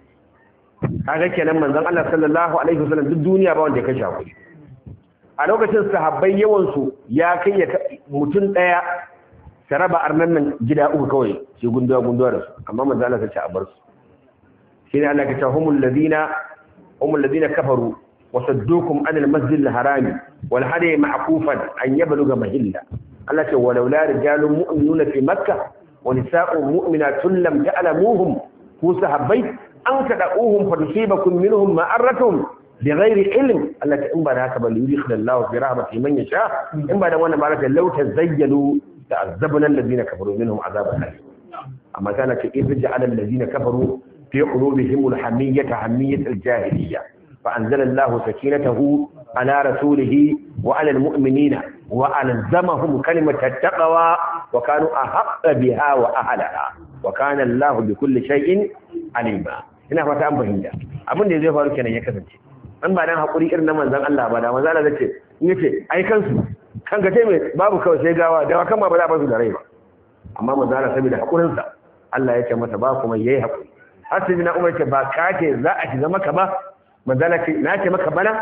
kaga kenan manzon Allah sallallahu alaihi wasallam duk duniya ba wanda ya kashe hakuri a lokacin sahabbai yawan su ya kai ya mutum daya saraba arnan nan gida uku kawai shi gunduwa gunduwa da su amma manzon Allah sai a bar su shine Allah ya ce humul ladina humul ladina kafaru wa saddukum anil masjidil harami wal hadi ma'kufan an yabluga mahilla Allah ce walaula rijalun mu'minuna fi makkah wa nisa'un mu'minatun lam ta'lamuhum ku sahabbai an tada'uhum fa tusibakum minhum ma'aratun bighairi ilm Allah ta in ba da haka ba yudkhil Allah fi rahmatihi man yasha in ba da wannan ba ta law tazayyalu ta'azzabna alladhina kafaru minhum azaban alim amma kana ce in ja'ala alladhina kafaru fi qulubihim alhamiyyata hamiyyat aljahiliyya فأنزل الله سكينته على رسوله وعلى المؤمنين وألزمهم كلمة التقوى وكانوا أحق بها وأهلها وكان الله بكل شيء عليما ina fata an fahimta abin da zai faru kenan ya kasance an ba dan hakuri irin na manzon Allah ba da manzon Allah zace in yace ai kansu kan ga mai babu kawai sai gawa da kan ma ba za a basu da rai ba amma manzon Allah saboda hakurin sa Allah ya ce masa ba kuma yayi hakuri har sai na umar ce ba ka ce za a shiga maka ba manzon ce na ce maka bana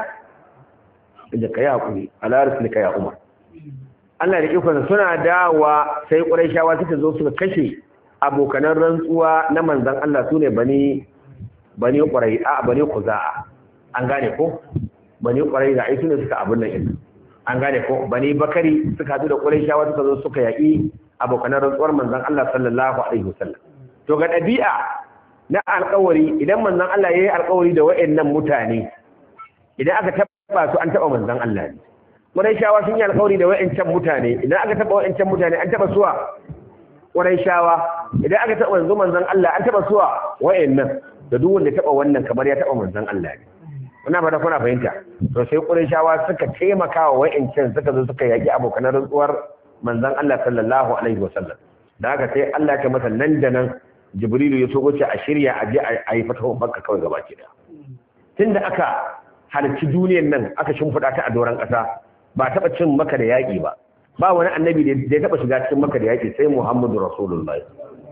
da kai hakuri ala rasulika ya umar Allah da ikon suna dawa sai Qurayshawa suka zo suka kashe abokanan rantsuwa na manzon Allah sune bani bani ƙwarai a bani kuza'a an gane ko bani ƙwarai da ai sune suka abin nan din an gane ko bani bakari suka hadu da ƙwarai shawa suka zo suka yaƙi abokanan rantsuwar manzon Allah sallallahu alaihi wasallam to ga ɗabi'a na alƙawari idan manzon Allah yayi alƙawari da wayannan mutane idan aka taba su an taba manzon Allah ne ƙwarai shawa sun yi alƙawari da wayancan mutane idan aka taba wayancan mutane an taba suwa ƙwarai shawa idan aka taba manzon manzon Allah an taba suwa wayannan da duk wanda taba wannan kamar ya taba manzon Allah ne kuna fata kuna fahimta to sai Qurayshawa suka taimaka wa wa'ancan suka zo suka yaki abokan rantsuwar manzon Allah sallallahu alaihi wasallam da haka sai Allah ya masa nan da nan Jibrilu ya so goce a shirya a je a yi fatahu Makka kawai gaba ki da tunda aka halarci duniyar nan aka shimfiɗa ta a doron ƙasa ba taɓa cin maka da yaƙi ba ba wani annabi da ya taɓa shiga cikin maka da yaƙi sai Muhammadu Rasulullahi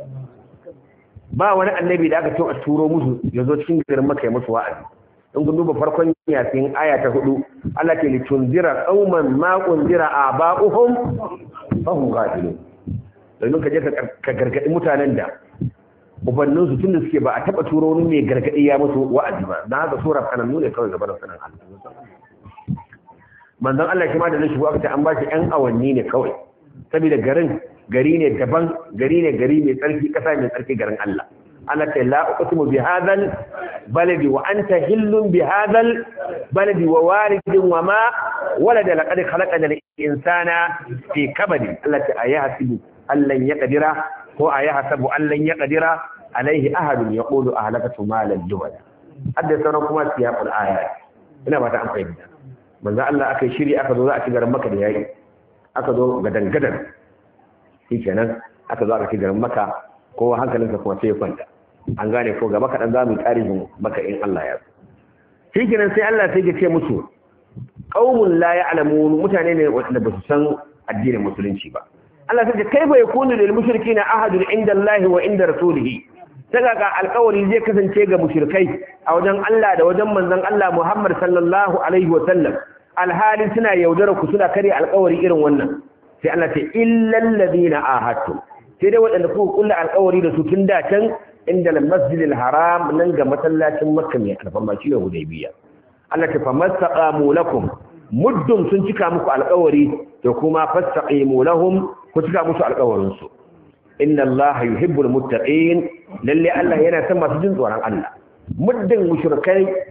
ba wani annabi da aka ce a turo musu ya zo cikin garin maka ya musu wa'azi in kun duba farkon yasin aya ta hudu Allah ke litunzira qauman ma unzira aba'uhum fa hum ghafilun domin ka je ka gargadi mutanen da ubannin su tunda suke ba a taba turo wani mai gargadi ya musu wa'azi ba dan haka sura kananu ne kawai gaban sanan Allah manzon Allah shi ma da zai shigo aka ce an ba shi yan awanni ne kawai saboda garin gari ne daban gari ne gari mai tsarki kasa mai tsarki garin Allah Allah ta la uqsimu bi hadhal baladi wa anta hillun bi hadhal baladi wa walidin wa ma walada laqad khalaqna al-insana fi kabadi Allah ta ayahsibu allan yaqdira ko ayahsabu allan yaqdira alaihi ahadun yaqulu ahlakatu malan dubada hadda sauran kuma siyaqul ayat ina ba ta an fahimta manzo Allah aka shiri aka zo za a ci garin Makka da yayi aka zo gadan gadan shi kenan aka zo aka ci garin maka kowa hankalinsa kuma sai ya kwanta an gane ko gaba kaɗan za mu yi tarihin maka in Allah ya shi kenan sai Allah sai ya ce musu qaumun la ya'lamun mutane ne wanda ba su san addinin musulunci ba Allah sai ya kai ba yakunu lil mushrikeena ahadun inda Allah wa inda rasulihi daga ga alƙawari zai kasance ga mushrikai a wajen Allah da wajen manzon Allah Muhammad sallallahu alaihi wa sallam alhalin suna yaudara ku suna kare alƙawari irin wannan sai Allah ce illal ladina ahadtu sai dai waɗanda kuka kulla alƙawari da su tun da can inda al-masjidil haram nan ga masallacin Makka mai alfarma shi ne Hudaybiya Allah ta famastaqamu lakum muddum sun cika muku alƙawari to kuma fastaqimu lahum ku cika musu alƙawarin su inna Allah yuhibbul muttaqin lalle Allah yana son masu jin tsoron Allah muddin mushrikai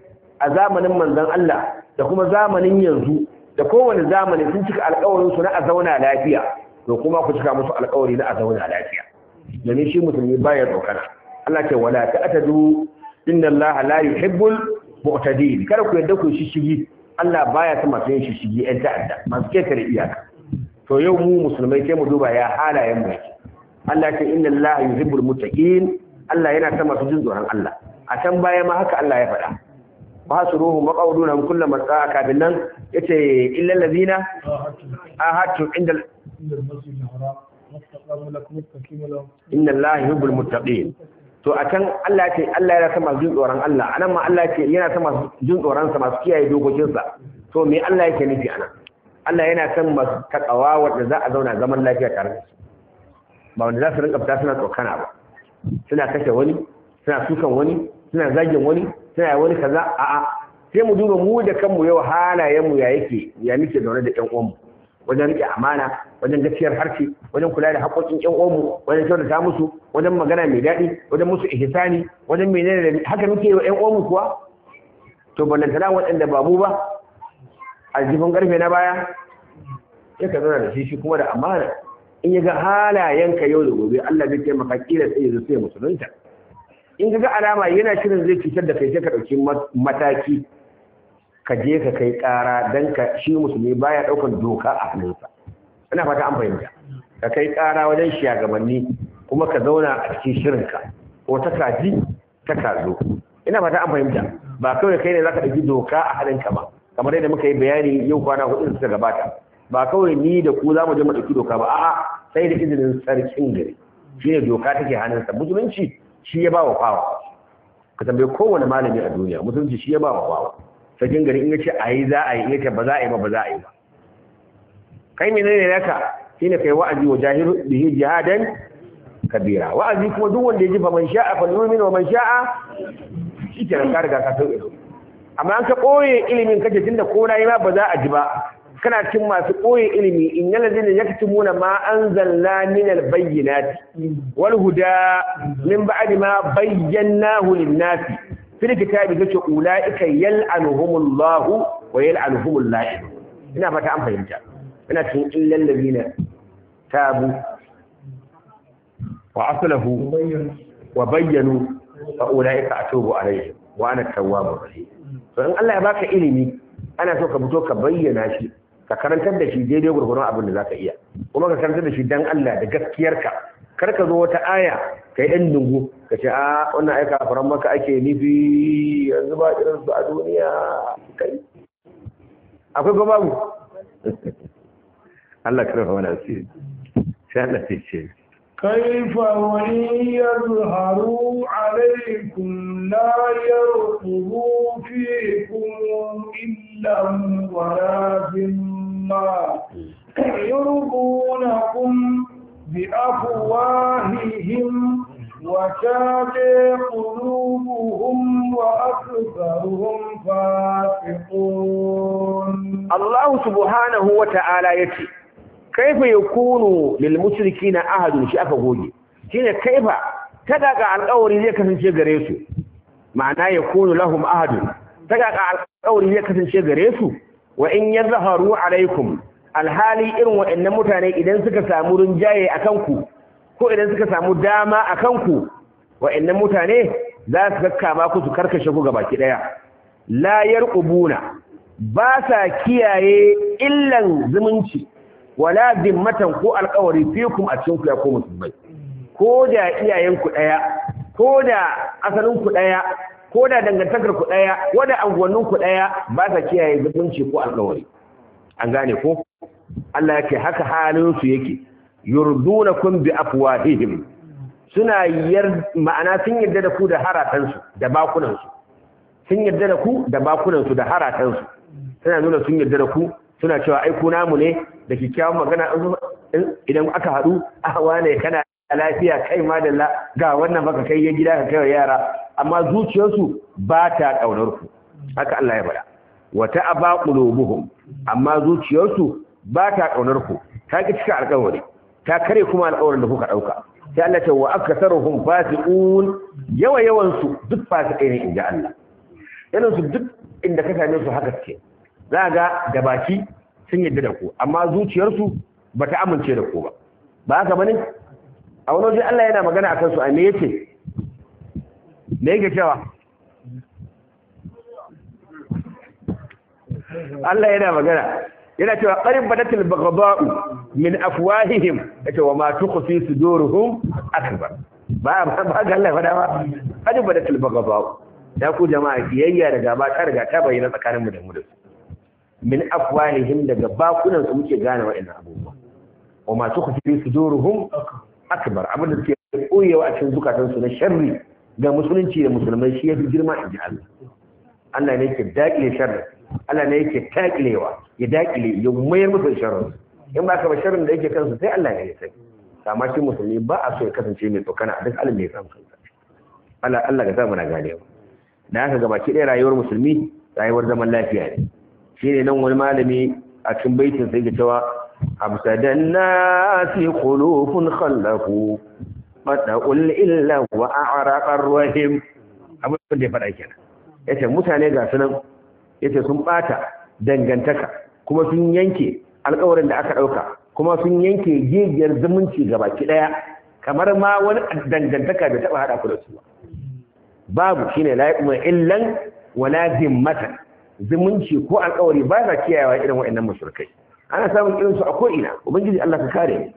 a zamanin manzon Allah da kuma zamanin yanzu da kowane zamani sun cika alƙawarin su na a zauna lafiya to kuma ku cika musu alƙawari na a zauna lafiya domin shi musulmi baya tsokana Allah ce wala ta'tadu inna Allah la yuhibbul mu'tadin kada ku yadda ku shishigi Allah baya son masu yin shishigi ɗan ta'adda masu ketare iyaka to yau mu musulmai sai mu duba ya halayen mu yake Allah ce inna Allah yuhibbul muttaqin Allah yana son masu jin tsoron Allah a can baya ma haka Allah ya faɗa ba su ruhu maqauduna kullu marqa kafin nan yace illal ladina ahatu inda inna Allah yuhibbul muttaqin to a can Allah ce Allah yana son masu jin tsoron Allah anan ma Allah ce yana son masu jin tsoron sa masu kiyaye dokokin sa to me Allah yake nufi anan Allah yana son masu takawa wanda za a zauna zaman lafiya tare da su ba wanda za su rinka fita suna tsokana ba suna kashe wani suna sukan wani suna zagin wani suna wani kaza a'a sai mu duba mu da kanmu yau halayen mu ya yake ya nake zaune da ƴan uwanmu wajen rike amana wajen gaskiyar harshe wajen kula da haƙoƙin ƴan uwanmu wajen kyautata musu wajen magana mai daɗi wajen musu ihsani wajen menene da haka muke yi wa ƴan uwanmu kuwa to ballantana waɗanda ba mu ba aljifin ƙarfe na baya sai ka zauna da shi shi kuma da amana in ya ga halayenka yau da gobe Allah zai taimaka kila sai ya sai musulunta in ga alama yana shirin zai cutar da kai sai ka ɗauki mataki ka je ka kai ƙara don ka shi musulmi baya ɗaukar doka a hannunsa ina fata an fahimta ka kai ƙara wajen shugabanni kuma ka zauna a cikin shirinka ko ta kaji ta kazo ina fata an fahimta ba kawai kai ne za ka ɗauki doka a hannunka ba kamar yadda muka yi bayani yau kwana hudu da suka gabata ba kawai ni da ku za mu je mu ɗauki doka ba a'a sai da izinin sarkin gari shi ne doka take hannunsa musulunci shi ya ba wa fawa ka tambaye kowane malami a duniya musulunci shi ya ba wa fawa sarkin gari in ya ce a yi za a yi in ya ce ba za a yi ba ba za a yi ba kai menene naka shine kai wa'azi wa jahiru bihi jihadan kabira wa'azi kuma duk wanda ya ji fa man sha'a fa yu'min wa man sha'a shi ke ka riga ka sauke amma an ka ɓoye ilimin kace tunda ko na yi ma ba za a ji ba kana cikin masu ɓoye ilimi in yana zai ya muna ma an zalla min albayyinati wal huda min ba'di ma bayyanahu lin-nasi fil kitabi gace ulaika yal'anuhumullahu wa yal'anuhumul la'in ina fata an fahimta ina cikin illal ladina tabu wa aslahu wa bayyanu fa ulaika atubu alaihim wa ana tawwabur rahim to in Allah ya baka ilimi ana so ka fito ka bayyana shi ka karantar da shi daidai gurgurun abin da za ka iya kuma ka karantar da shi dan Allah da gaskiyarka kar ka zo wata aya kai ɗan dungu ka ce a wannan aika faran maka ake nufi yanzu ba irin su a duniya kai akwai ko babu Allah karfa wani asiri sai Allah sai ce كيف وإن يظهروا عليكم لا يرقبوا فيكم إلا ولا ذمة يرضونكم بأفواههم وتابع قلوبهم وأكثرهم فاسقون الله سبحانه وتعالى يتي kaifa yakunu lil mushrikina ahadun shi aka goge shine kaifa ta daga alƙawari zai kasance gare su ma'ana yakunu lahum ahadun ta daga alƙawari zai kasance gare su wa in yazharu alaikum alhali irin waɗannan mutane idan suka samu rinjaye akan ku ko idan suka samu dama akan ku waɗannan mutane za su kakkama ku su karkashe ku gabaki daya la yarqubuna ba sa kiyaye illan zumunci wala dimmatan ko alƙawari fikum a cikin ku ya ko musulmai ko da iyayen ku daya ko da asalin ku daya ko da dangantakar ku daya ko da anguwannin ku daya ba sa kiyaye zumunci ko alƙawari an gane ko Allah yake haka halin su yake yurdunakum bi afwahihim suna yar ma'ana sun yarda da ku da haratan su da bakunan su sun yarda da ku da bakunan su da haratan su suna nuna sun yarda da ku suna cewa ai ku namu ne da kikkiawan magana idan aka haɗu a wane kana lafiya kai ma da ga wannan baka kai ya gida ka kai yara amma zuciyarsu ba ta ƙaunar ku haka Allah ya faɗa wata aba qulubuhum amma zuciyarsu ba ta ƙaunar ku ta ki cika alƙawari ta kare kuma alƙawarin da kuka ɗauka sai Allah ce wa aksaruhum fasiqun yawa yawan su duk fasikai ne inda Allah yawan su duk inda ka same su haka suke za ga da baki sun yadda da ku amma zuciyarsu ba ta amince da ku ba ba haka bane a wani waje Allah yana magana akan su a me yace me yake cewa Allah yana magana yana cewa qarin badatil baghdha'u min afwahihim yace wa ma tukhfi suduruhum akbar ba ba ga Allah fada ba qarin badatil baghdha'u ya ku jama'a kiyayya da gaba ta riga ta bayyana tsakaninmu da mu da su min afwahihim daga bakunan su muke gane wa'annan abubuwa wa ma tukhfi suduruhum akbar abin da suke koyewa a cikin zukatan su na sharri ga musulunci da musulmai shi yafi girma inji Allah Allah ne yake dakile sharri Allah ne yake takilewa ya dakile ya mayar musu sharri in ba ka ba sharrin da yake kansu sai Allah ne ya sani amma shi musulmi ba a so ya kasance mai tsokana a duk alin da ya samu kansa Allah Allah ga samu na ganewa da haka ga baki ɗaya rayuwar musulmi rayuwar zaman lafiya ne shine nan wani malami a cikin baitin sai ga cewa absadan nasi khulufun khallafu mata'ul illa wa a'raqar rahim abin da ya faɗa kenan yace mutane ga sunan yace sun bata dangantaka kuma sun yanke alƙawarin da aka ɗauka kuma sun yanke gigiyar zumunci ga baki ɗaya kamar ma wani dangantaka da taɓa haɗa ku da su babu shine la yaqmu illan wala zimmatan zumunci ko alƙawari ba za kiyayewa irin waɗannan mushrikai ana samun irin su a ko ina ubangiji Allah ka kare mu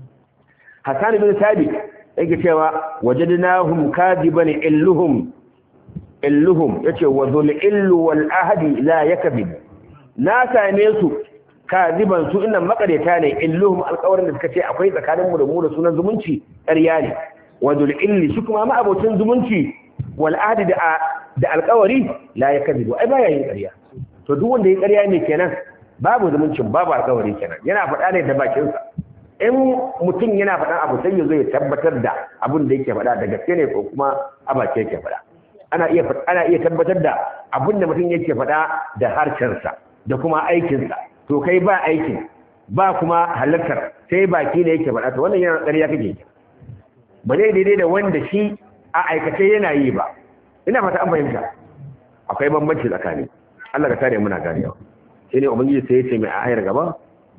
Hassan bin Sabit yake cewa wajadnahum kadiban illuhum illuhum yace wa dhul illu wal ahdi la yakzib na same su kadiban su innan makareta ne illuhum alƙawarin da suka ce akwai tsakanin mu da mu da sunan zumunci ƙarya ne wa dhul illi shi kuma ma abocin zumunci wal ahdi da da alƙawari la yakzib ai baya yin ƙarya to duk wanda ya ƙarya ne kenan babu zumuncin babu alƙawari kenan yana faɗa ne da bakinsa in mutum yana faɗan abu sai ya zo ya tabbatar da abin da yake faɗa da gaske ne ko kuma a baki yake faɗa ana iya ana iya tabbatar da abin da mutum yake faɗa da harshensa da kuma aikinsa to kai ba aikin ba kuma halartar sai baki ne yake faɗa to wannan yana ƙarya kake ba zai daidai da wanda shi a aikace yana yi ba ina fata an fahimta akwai bambanci tsakani Allah ka tare muna ganewa sai ne ubangiji sai ya ce mai a ayar gaba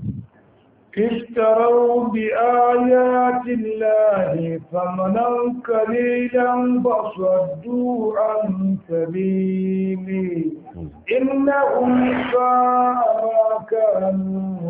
اشتروا بآيات الله ثمنا قليلا فصدوا عن سبيله إنهم ساء ما كانوا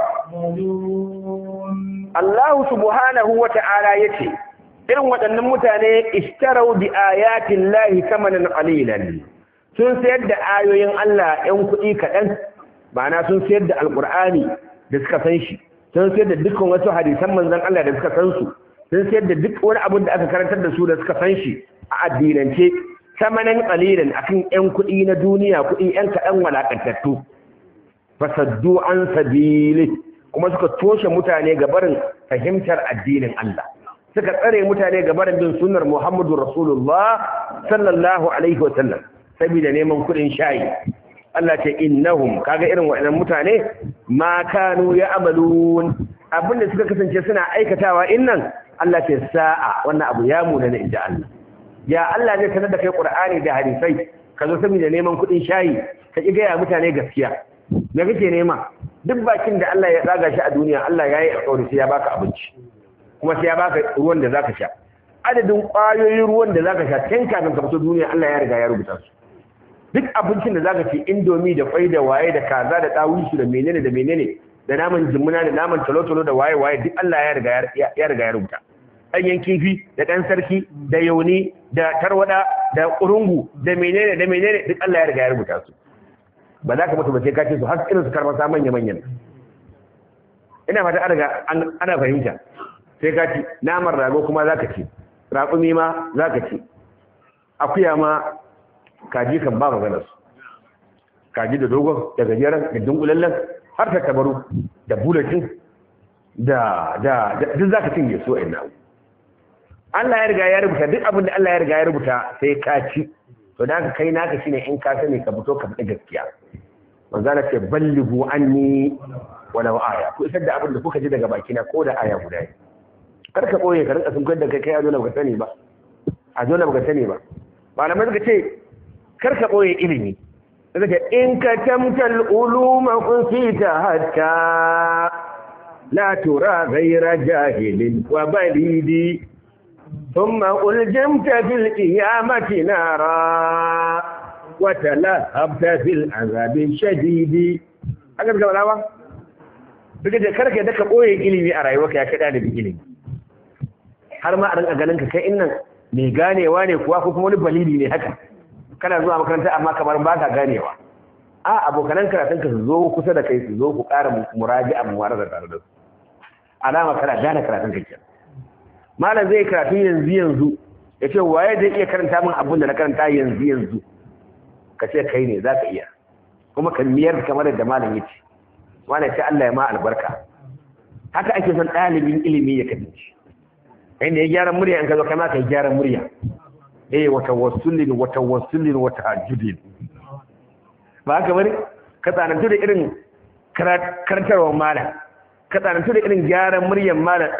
يعملون الله سبحانه وتعالى يتي irin waɗannan mutane ishtarau bi ayatin lahi samanin qalilan sun sayar da ayoyin Allah ‘yan kuɗi kaɗan ma'ana sun sayar da alƙur'ani da suka san shi sun sayar da dukkan wasu hadisan manzon Allah da suka san su sun sayar da duk wani abin da aka karantar da su da suka san shi a addinance samanin qalilan akan ‘yan kuɗi na duniya kuɗi ‘yan kaɗan walakantattu fasaddu an sabili kuma suka toshe mutane ga barin fahimtar addinin Allah suka tsare mutane ga barin bin sunnar Muhammadu Rasulullah sallallahu alaihi wa sallam saboda neman kuɗin shayi Allah ce innahum kaga irin waɗannan mutane ma kanu ya amalun abinda suka kasance suna aikatawa innan Allah ce sa'a wannan abu ya muna na inda Allah ya Allah zai sanar da kai Qur'ani da hadisai ka zo saboda neman kuɗin shayi ka ki gaya mutane gaskiya me kake nema duk bakin da Allah ya tsaga shi a duniya Allah ya yi alƙawari sai ya baka abinci kuma sai ya baka ruwan da zaka sha adadin ƙwayoyin ruwan da zaka sha tun kafin ka fito duniya Allah ya riga ya rubuta su duk abincin da zaka ci indomi da kwai da waye da kaza da dawisu da menene da menene da naman jimuna da naman talotalo da waye waye duk Allah ya riga ya riga ya rubuta ɗanyen kifi da ɗan sarki da yauni da tarwada da kurungu da menene da menene duk Allah ya riga ya rubuta su ba za ka mutu ba sai ka ce su har irin su karmasa manya manyan ina fata ana ana fahimta sai ka ci naman rago kuma za ka ci raƙumi ma za ka ci akuya ma kaji kan ba maganar su kaji da dogon da gajeren da dunkulallen har ta tabaru da bulatin da da duk za ka cinye so ina Allah ya riga ya rubuta duk abin da Allah ya riga ya rubuta sai ka ci to da kai naka shine in ka sani ka fito ka faɗi gaskiya manzo Allah ce ballighu anni wala aya ku isar da abin da kuka ji daga bakina ko da aya guda ne kar ka koye ka rinka sun da kai kai a dole baka sani ba a dole baka sani ba malamai suka ce kar ka koye ilimi daga in ka tamtal uluma unsita hatta la tura ghayra jahilin wa balidi ثم ألجمت في القيامة نارا وتلهبت في العذاب الشديد haka suka bada ba duka da karka da ka ɓoye ilimi a rayuwarka ya kaɗa da ilimi har ma a rinka ganin ka kai innan mai ganewa ne kuwa ko kuma wani balili ne haka kana zuwa makaranta amma kamar ba ka ganewa a abokanan karatun ka su zo kusa da kai su zo ku ƙara muraji a muwara da tare da su alama kana gane karatun ka kenan malam zai karatu yanzu yanzu ya ce waye zai iya karanta min abin da na karanta yanzu yanzu ka ce kai ne za ka iya kuma ka miyar kamar da malam ya ce wani ce Allah ya ma albarka haka ake son ɗalibin ilimi ya kasance inda ya gyara murya in ka zo kama ka yi gyara murya eh wata wasulin wata wasulin wata hajjudin ba haka bane ka tsanantu da irin karantarwar malam ka tsanantu da irin gyaran muryar malam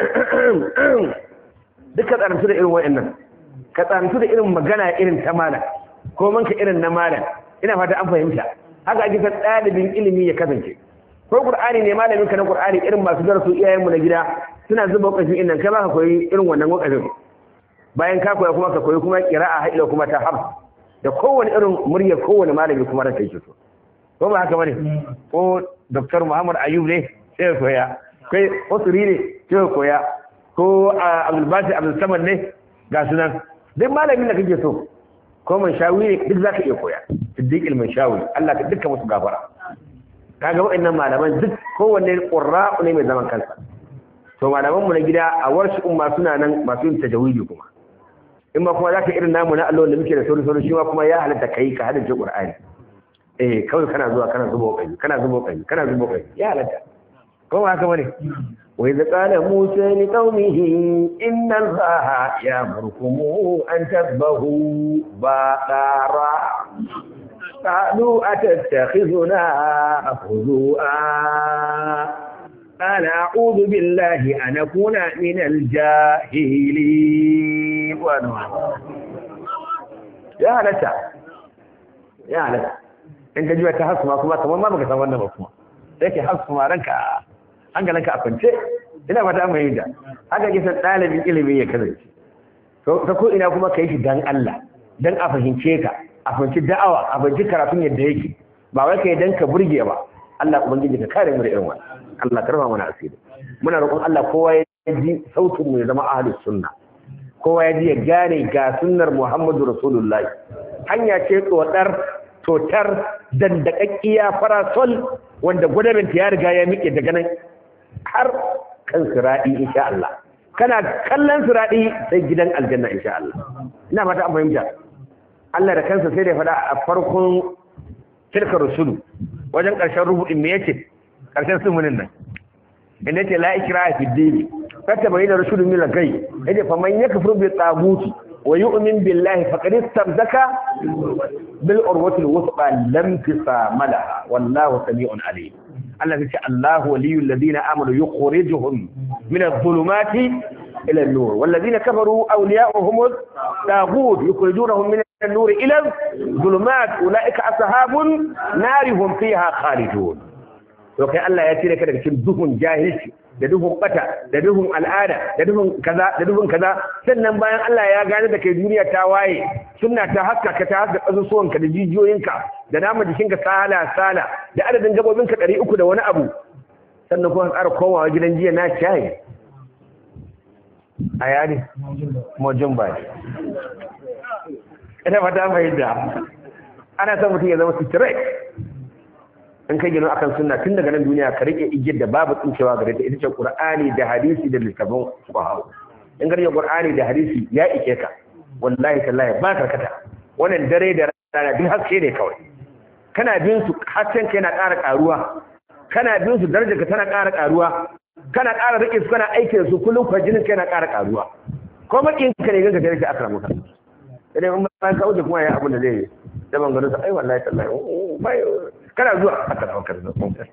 duk ka tsanantu da irin wa'annan ka tsanantu da irin magana irin ta malam ko manka irin na malam ina fata an fahimta haka ake san ɗalibin ilimi ya kasance ko qur'ani ne malamin ka na qur'ani irin masu darasu iyayenmu na gida suna zuba wakafin innan kai ba ka koyi irin wannan wakafin bayan ka koya kuma ka koyi kuma qira'a haila kuma ta hafs da kowane irin muryar kowane malami kuma ranka yake so ko ba haka bane ko dr muhammad ayub ne sai ya koya kai usuri ne sai ya koya ko abdulbasi abdulsamad ne ga sunan duk malamin da kake so ko man shawi ne duk zaka iya koya siddiq ilmin shawi Allah ka dukkan musu gafara kaga waɗannan malaman duk kowanne qurra'u ne mai zaman kansa to malaman mu na gida a warshi umma suna nan masu yin tajawidi kuma in ma kuma zaka irin namu na Allah da muke da sauri sauri shi ma kuma ya halatta kai ka hada Qur'ani eh kawai kana zuwa kana zubo kai kana zubo kai kana zubo kai ya halatta ko haka bane wa idza qala musa li qaumihi inna allaha ya'murukum an tasbahu baqara قالوا أتتخذنا هزوءا قال أعوذ بالله أن أكون من الجاهلين يا هلتا يا هلتا in ka ji ta hasu ma kuma kamar ma baka san wannan ba kuma sai ke hasu ma ranka hankalinka a kwance ina fata mai yin da haka ke san ɗalibin ilimi ya kasance ta ko ina kuma ka yi shi dan Allah dan a fahimce ka a fahimci da'awa a fahimci karatun yadda yake ba wai ka yi dan ka burge ba Allah ubangiji ka kare mu da irin wannan Allah karfa mana asiri muna roƙon Allah kowa ya ji sautin mu ya zama ahlus sunna kowa ya ji ya gane ga sunnar Muhammadu Rasulullahi hanya ce tsotsar totar dandakakkiya farasol wanda gwadamin ya riga ya miƙe daga nan har kan siradi insha Allah kana kallon siradi sai gidan aljanna insha Allah ina fata an fahimta Allah da kansa sai da faɗa a farkon tilka rusulu wajen ƙarshen rubu'in me yace ƙarshen sumunin nan inda yace la ikra fi dini fata bayyana rusulu min al-gay yace fa man yakfur bi taguti wa yu'min billahi faqad istamsaka bil urwati al-wuthqa lam tisama laha wallahu sami'un alim Allah yace Allahu waliyul ladina amanu yukhrijuhum min adh-dhulumati ila an-nur wal ladina kafaru awliya'uhum at-taghut yukhrijunahum min النور إلى الظلمات أولئك أصحاب نار هم فيها خالدون to kai Allah ya cire ka daga cikin duhun jahilci da duhun bata da duhun al'ada da duhun kaza da duhun kaza sannan bayan Allah ya gane da kai duniya ta waye sunna ta haska ka ta haska kasusuwan ka da jijiyoyinka da nama jikinka sala sala da adadin gabobin ka 300 da wani abu sannan kuma ƙara komawa gidan jiya na shayi a yari mojin bai ina fata mai da ana son mutum ya zama straight in kai gino akan sunna tun daga nan duniya ka rike igiyar da babu tsincewa gare ta ita ce qur'ani da hadisi da littafin fuqaha in ga qur'ani da hadisi ya ike ka wallahi tallahi ba karkata wannan dare da rana duk haske ne kawai kana bin su hasken ka yana ƙara ƙaruwa kana bin su darajar ka tana ƙara ƙaruwa kana ƙara rike su kana aiki da su kullum kwajinin ka yana ƙara ƙaruwa ko makin ka ne ganka tare da akramu ka idan mun ba ka wuce kuma ya abin da zai yi da ban gano ai wallahi tallahi bai kana zuwa aka dawo kan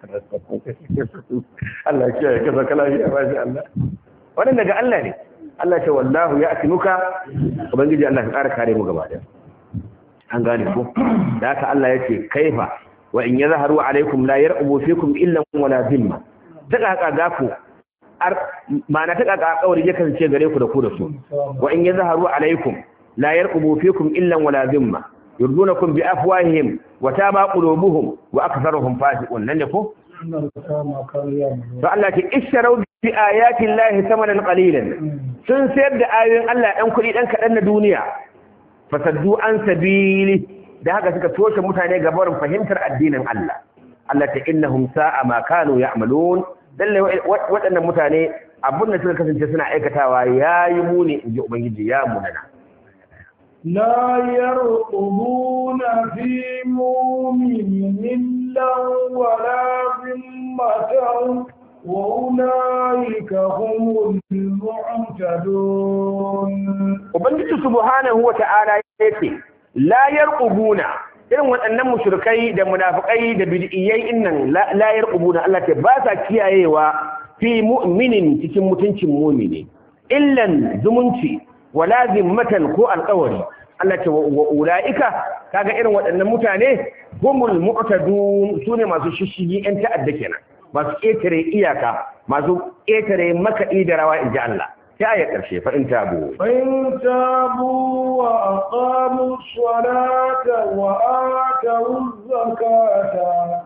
Allah ya kiyaye ka zaka lafiya ba shi Allah wannan daga Allah ne Allah ya ce wallahu ya atimuka ubangiji Allah ka kare kare mu gaba daya an gane ko da haka Allah yace kaifa wa in yazharu alaikum la yarqubu fikum illa wala zimma taka haka ga ku ma'ana taka ga kauri ya kasance gare ku da ku da su wa in yazharu alaikum la yarqubu fikum illa wala zimma yurdunakum bi afwahihim wa taba qulubuhum wa aktharuhum fasiqun nan ne ko to Allah ce isharau bi ayati llahi thamanan qalilan sun sayar da ayoyin Allah dan kuɗi dan kadan na duniya fasaddu an sabili da haka suka toshe mutane ga barin fahimtar addinin Allah Allah ta innahum sa'a ma kanu ya'malun dalle waɗannan mutane abin da suka kasance suna aikatawa yayi muni inji ubangiji ya munana لا يرقبون في مؤمن إلا ولا ذمة وأولئك هم المعتدون Ubangiji subhanahu wa ta'ala yace la yarqubuna irin waɗannan mushrikai da munafikai da bid'iyai innan la yarqubuna Allah ce ba sa kiyayewa fi mu'minin cikin mutuncin mu'mini illan zumunci wala zimmatan ko alƙawari Allah ce wa ulaika kaga irin waɗannan mutane humul mu'tadun sune masu shishigi yan ta'adda kenan masu ƙetare iyaka masu ƙetare makaɗi da rawa inji Allah sai aya ƙarshe fa in tabu فإن تابوا وأقاموا الصلاة وآتوا الزكاة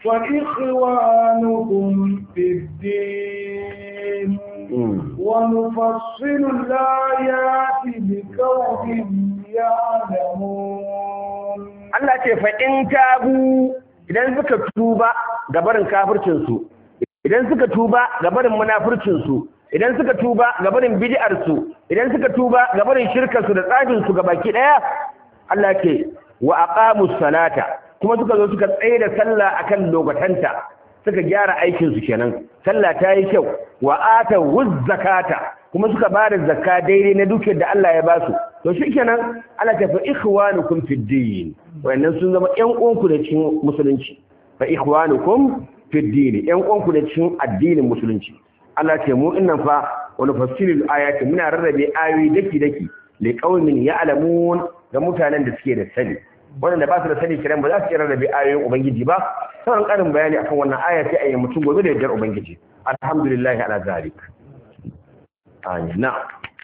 فإخوانكم في الدين ونفصل الآيات لقوم يعلمون Allah ce fa in tabu idan suka tuba ga barin kafircin su idan suka tuba ga barin munafircin su idan suka tuba ga barin bid'ar su idan suka tuba ga barin shirkar su da tsafin su baki daya Allah ce wa aqamus salata kuma suka zo suka tsaye da sallah akan lokatanta suka gyara aikin su kenan sallah ta yi kyau wa ata zakata kuma suka ba da zakka daidai na dukiyar da Allah ya ba su to shikenan Allah ta fa ikhwanukum fid din wannan sun zama ƴan uwanku da cikin musulunci fa ikhwanukum fid din ƴan uwanku da cikin addinin musulunci Allah ce mu innan fa wa nufassilul ayati muna rarrabe ayoyi daki daki li qaumin ya'lamun ga mutanen da suke da sani wanda ba su da sani kiran ba za su iya rarrabe ayoyin ubangiji ba sauran karin bayani akan wannan aya sai a yi mutum gobe da yardar ubangiji alhamdulillah ala zalik amin na'am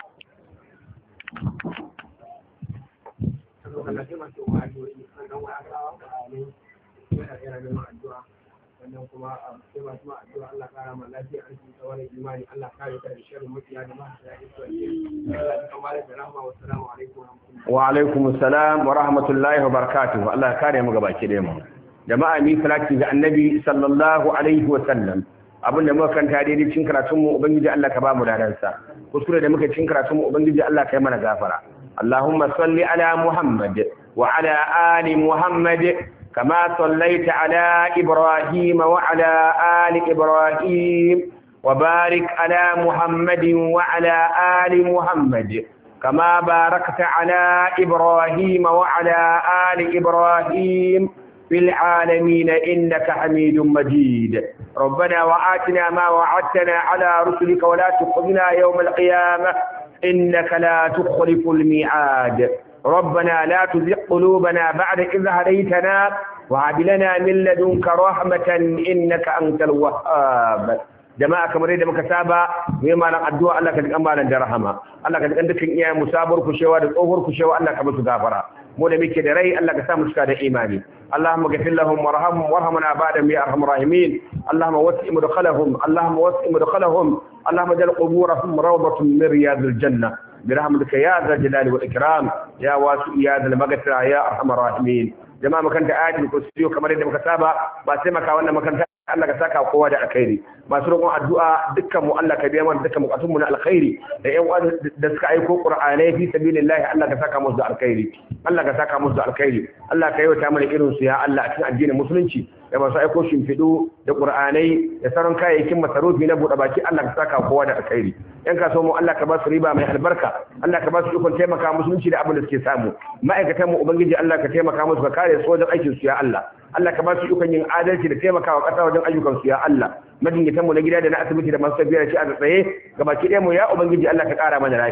sannan kuma a sai masu ma addu'a Allah kara ma lafiya an cikin tsawon imani Allah kare ta da sharrin mutiya da masu da isuwa Allah ya kamar da rahama wa salamu alaikum wa alaikum assalam wa rahmatullahi wa barakatuh Allah ya kare mu gabaki da mu jama'a mi salati ga annabi sallallahu alaihi wa sallam abin da muka kanta daidai cikin karatun mu ubangiji Allah ka ba mu dadan sa kuskure da muka cikin karatun mu ubangiji Allah ka yi mana gafara Allahumma salli ala Muhammad wa ala ali Muhammad كما صليت على إبراهيم وعلى آل إبراهيم وبارك على محمد وعلى آل محمد كما باركت على إبراهيم وعلى آل إبراهيم في العالمين إنك حميد مجيد ربنا وآتنا ما وعدتنا على رسلك ولا تخذنا يوم القيامة إنك لا تخلف الميعاد ربنا لا تزغ قلوبنا بعد إذ هديتنا وهب لنا من لدنك رحمة إنك أنت الوهاب jama'a kamar yadda muka saba mai malam addu'a Allah ka jikan malam da rahama Allah ka jikan dukkan iyayen musabar kushewa da tsohuwar kushewa Allah ka musu gafara mu da muke da rai Allah ka sa mu cika da imani Allahumma ghfir lahum warhamhum warhamna ba'da ya arhamar rahimin Allahumma wasi' mudkhalahum Allahumma wasi' mudkhalahum Allahumma jal quburahum rawdatun min riyadil janna برحمتك يا ذا الجلال والإكرام يا واسع يا ذا المغفرة يا أرحم الراحمين jama'a makanta ayatul kursiyo kamar yadda muka saba ba sai maka wannan makanta Allah ka saka kowa da alkhairi masu roƙon addu'a dukkan mu Allah ka biya mana dukkan bukatun mu na alkhairi da ƴan da suka aiko qur'anai fi sabilillah Allah ka saka musu da alkhairi Allah ka saka musu da alkhairi Allah ka yauta mana irin su ya Allah a cikin addinin musulunci da masu aiko shimfiɗu da qur'anai da sauran kayayyakin masarufi na buɗe baki Allah ka saka kowa da alkhairi yan kasuwa mu Allah ka ba su riba mai albarka Allah ka ba su ikon taimaka musulunci da abin da suke samu ma'aikatan mu ubangiji Allah ka taimaka musu ka kare su wajen aikin su ya Allah Allah ka ba su ikon yin adalci da taimakawa ƙasa wajen ayyukan su ya Allah majinyatan mu na gida da na asibiti da masu tafiya da shi a tsaye gabaki ɗaya mu ya ubangiji Allah ka ƙara mana lafiya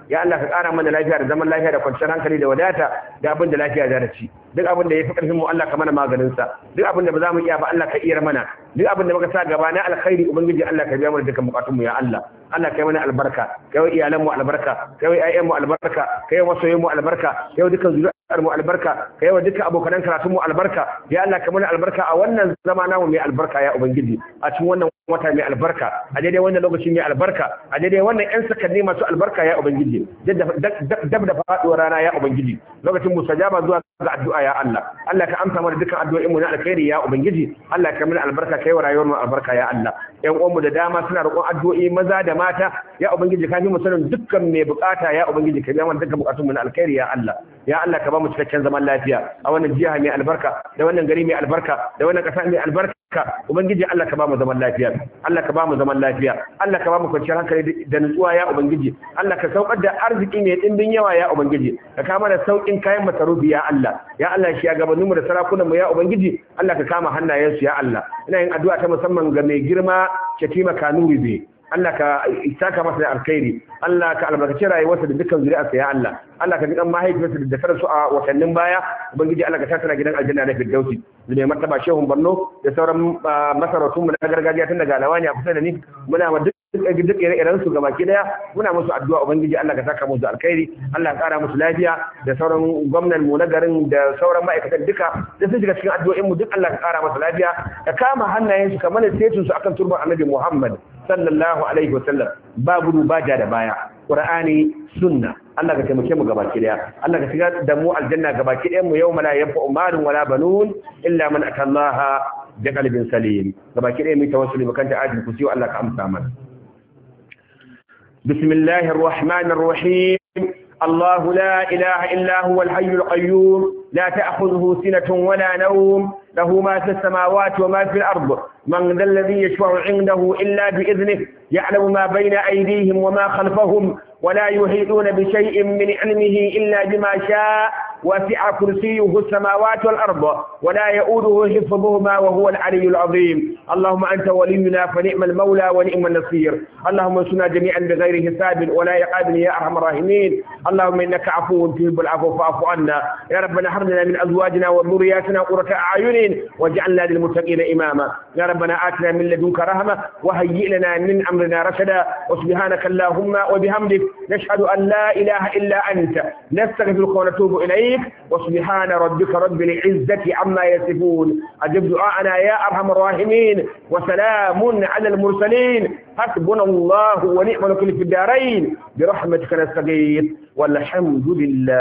ya Allah ka ƙara mana lafiya da zaman lafiya da kwanciyar hankali da wadata da abin da lafiya za ta ci duk abin da ya fi ƙarfin mu Allah ka mana maganin sa duk abin da ba za mu iya ba Allah ka iya mana duk abin da muka sa gaba na alkhairi ubangiji Allah ka biya mana dukkan bukatun mu ya Allah Allah kai mana albarka kai wa iyalan mu albarka kai wa ƴaƴan mu albarka kai wa masoyan mu albarka kai wa dukkan zuriyar mu albarka kai wa dukkan abokan karatun mu albarka ya Allah ka mana albarka a wannan zama namu mai albarka ya ubangiji a cikin wannan wata mai albarka a daidai wannan lokaci mai albarka a daidai wannan ƴan sakanni masu albarka ya ubangiji dab da faɗuwar rana ya ubangiji lokacin musajaba zuwa ga addu'a ya Allah Allah ka amsa mana dukkan addu'o'in mu na alkhairi ya ubangiji Allah ka mana albarka kai wa rayuwar mu albarka ya Allah ƴan uwan mu da dama suna roƙon addu'o'i maza da mata ya ubangiji ka fi mu sanin dukkan mai bukata ya ubangiji ka biya mana dukkan bukatun mu na alkhairi ya Allah ya Allah ka ba mu cikakken zaman lafiya a wannan jiha mai albarka da wannan gari mai albarka da wannan ƙasa mai albarka ubangiji Allah ka ba mu zaman lafiya Allah ka ba mu zaman lafiya Allah ka ba mu kwanciyar hankali da nutsuwa ya ubangiji Allah ka saukar da arziki mai dimbin yawa ya ubangiji ka kama da saukin kayan masarufi ya Allah ya Allah shi ya gabanin mu da sarakunan mu ya ubangiji Allah ka kama hannayensu ya Allah ina yin addu'a ta musamman ga mai girma Shatima Kanuri be Allah ka saka masa da alkhairi Allah ka albarkaci rayuwarsa da dukkan zuri'arsa ya Allah Allah ka gidan mahaifiyarsa da dakar su a watannin baya ubangiji Allah ka tattara gidan aljanna na firdausi da mai martaba shehun Borno da sauran masarautun mu na gargajiya tun daga Lawani a kusa da ni muna ma duk duk ire-iren su gabaki daya muna musu addu'a ubangiji Allah ka saka musu alkhairi Allah ka kara musu lafiya da sauran gwamnan mu na garin da sauran ma'aikatan duka da sun shiga cikin addu'o'in mu duk Allah ka kara musu lafiya ka kama hannayen su kamar setin su akan turban Annabi Muhammad sallallahu alaihi wasallam ba gudu ba ja da baya Qur'ani sunna Allah ka taimake mu gabaki daya Allah ka shiga da mu aljanna gabaki dayan mu yawma la yanfa'u malun wala banun illa man atallaha da qalbin salim gabaki daya mu tawassuli bakanta adin ku sai Allah ka amsa mana بسم الله الرحمن الرحيم الله لا إله إلا هو الحي القيوم لا تأخذه سنة ولا نوم له ما في السماوات وما في الأرض من ذا الذي يشفع عنده إلا بإذنه يعلم ما بين أيديهم وما خلفهم ولا يحيطون بشيء من علمه إلا بما شاء وسع كرسيه السماوات والأرض ولا يؤوده حفظهما وهو العلي العظيم اللهم أنت ولينا فنعم المولى ونعم النصير اللهم انصرنا جميعا بغير حساب ولا يقابل يا أرحم الراحمين اللهم إنك عفو تحب العفو فاعف عنا يا ربنا هب لنا من أزواجنا وذرياتنا قرة أعين واجعلنا للمتقين إماما يا ربنا آتنا من لدنك رحمة وهيئ لنا من أمرنا رشدا وسبحانك اللهم وبحمدك نشهد أن لا إله إلا أنت نستغفرك ونتوب إليك وسبحان ربك رب العزة عما يصفون أجب دعاءنا يا أرحم الراحمين وسلام على المرسلين حسبنا الله ونعم الوكيل في الدارين برحمتك نستغيث والحمد لله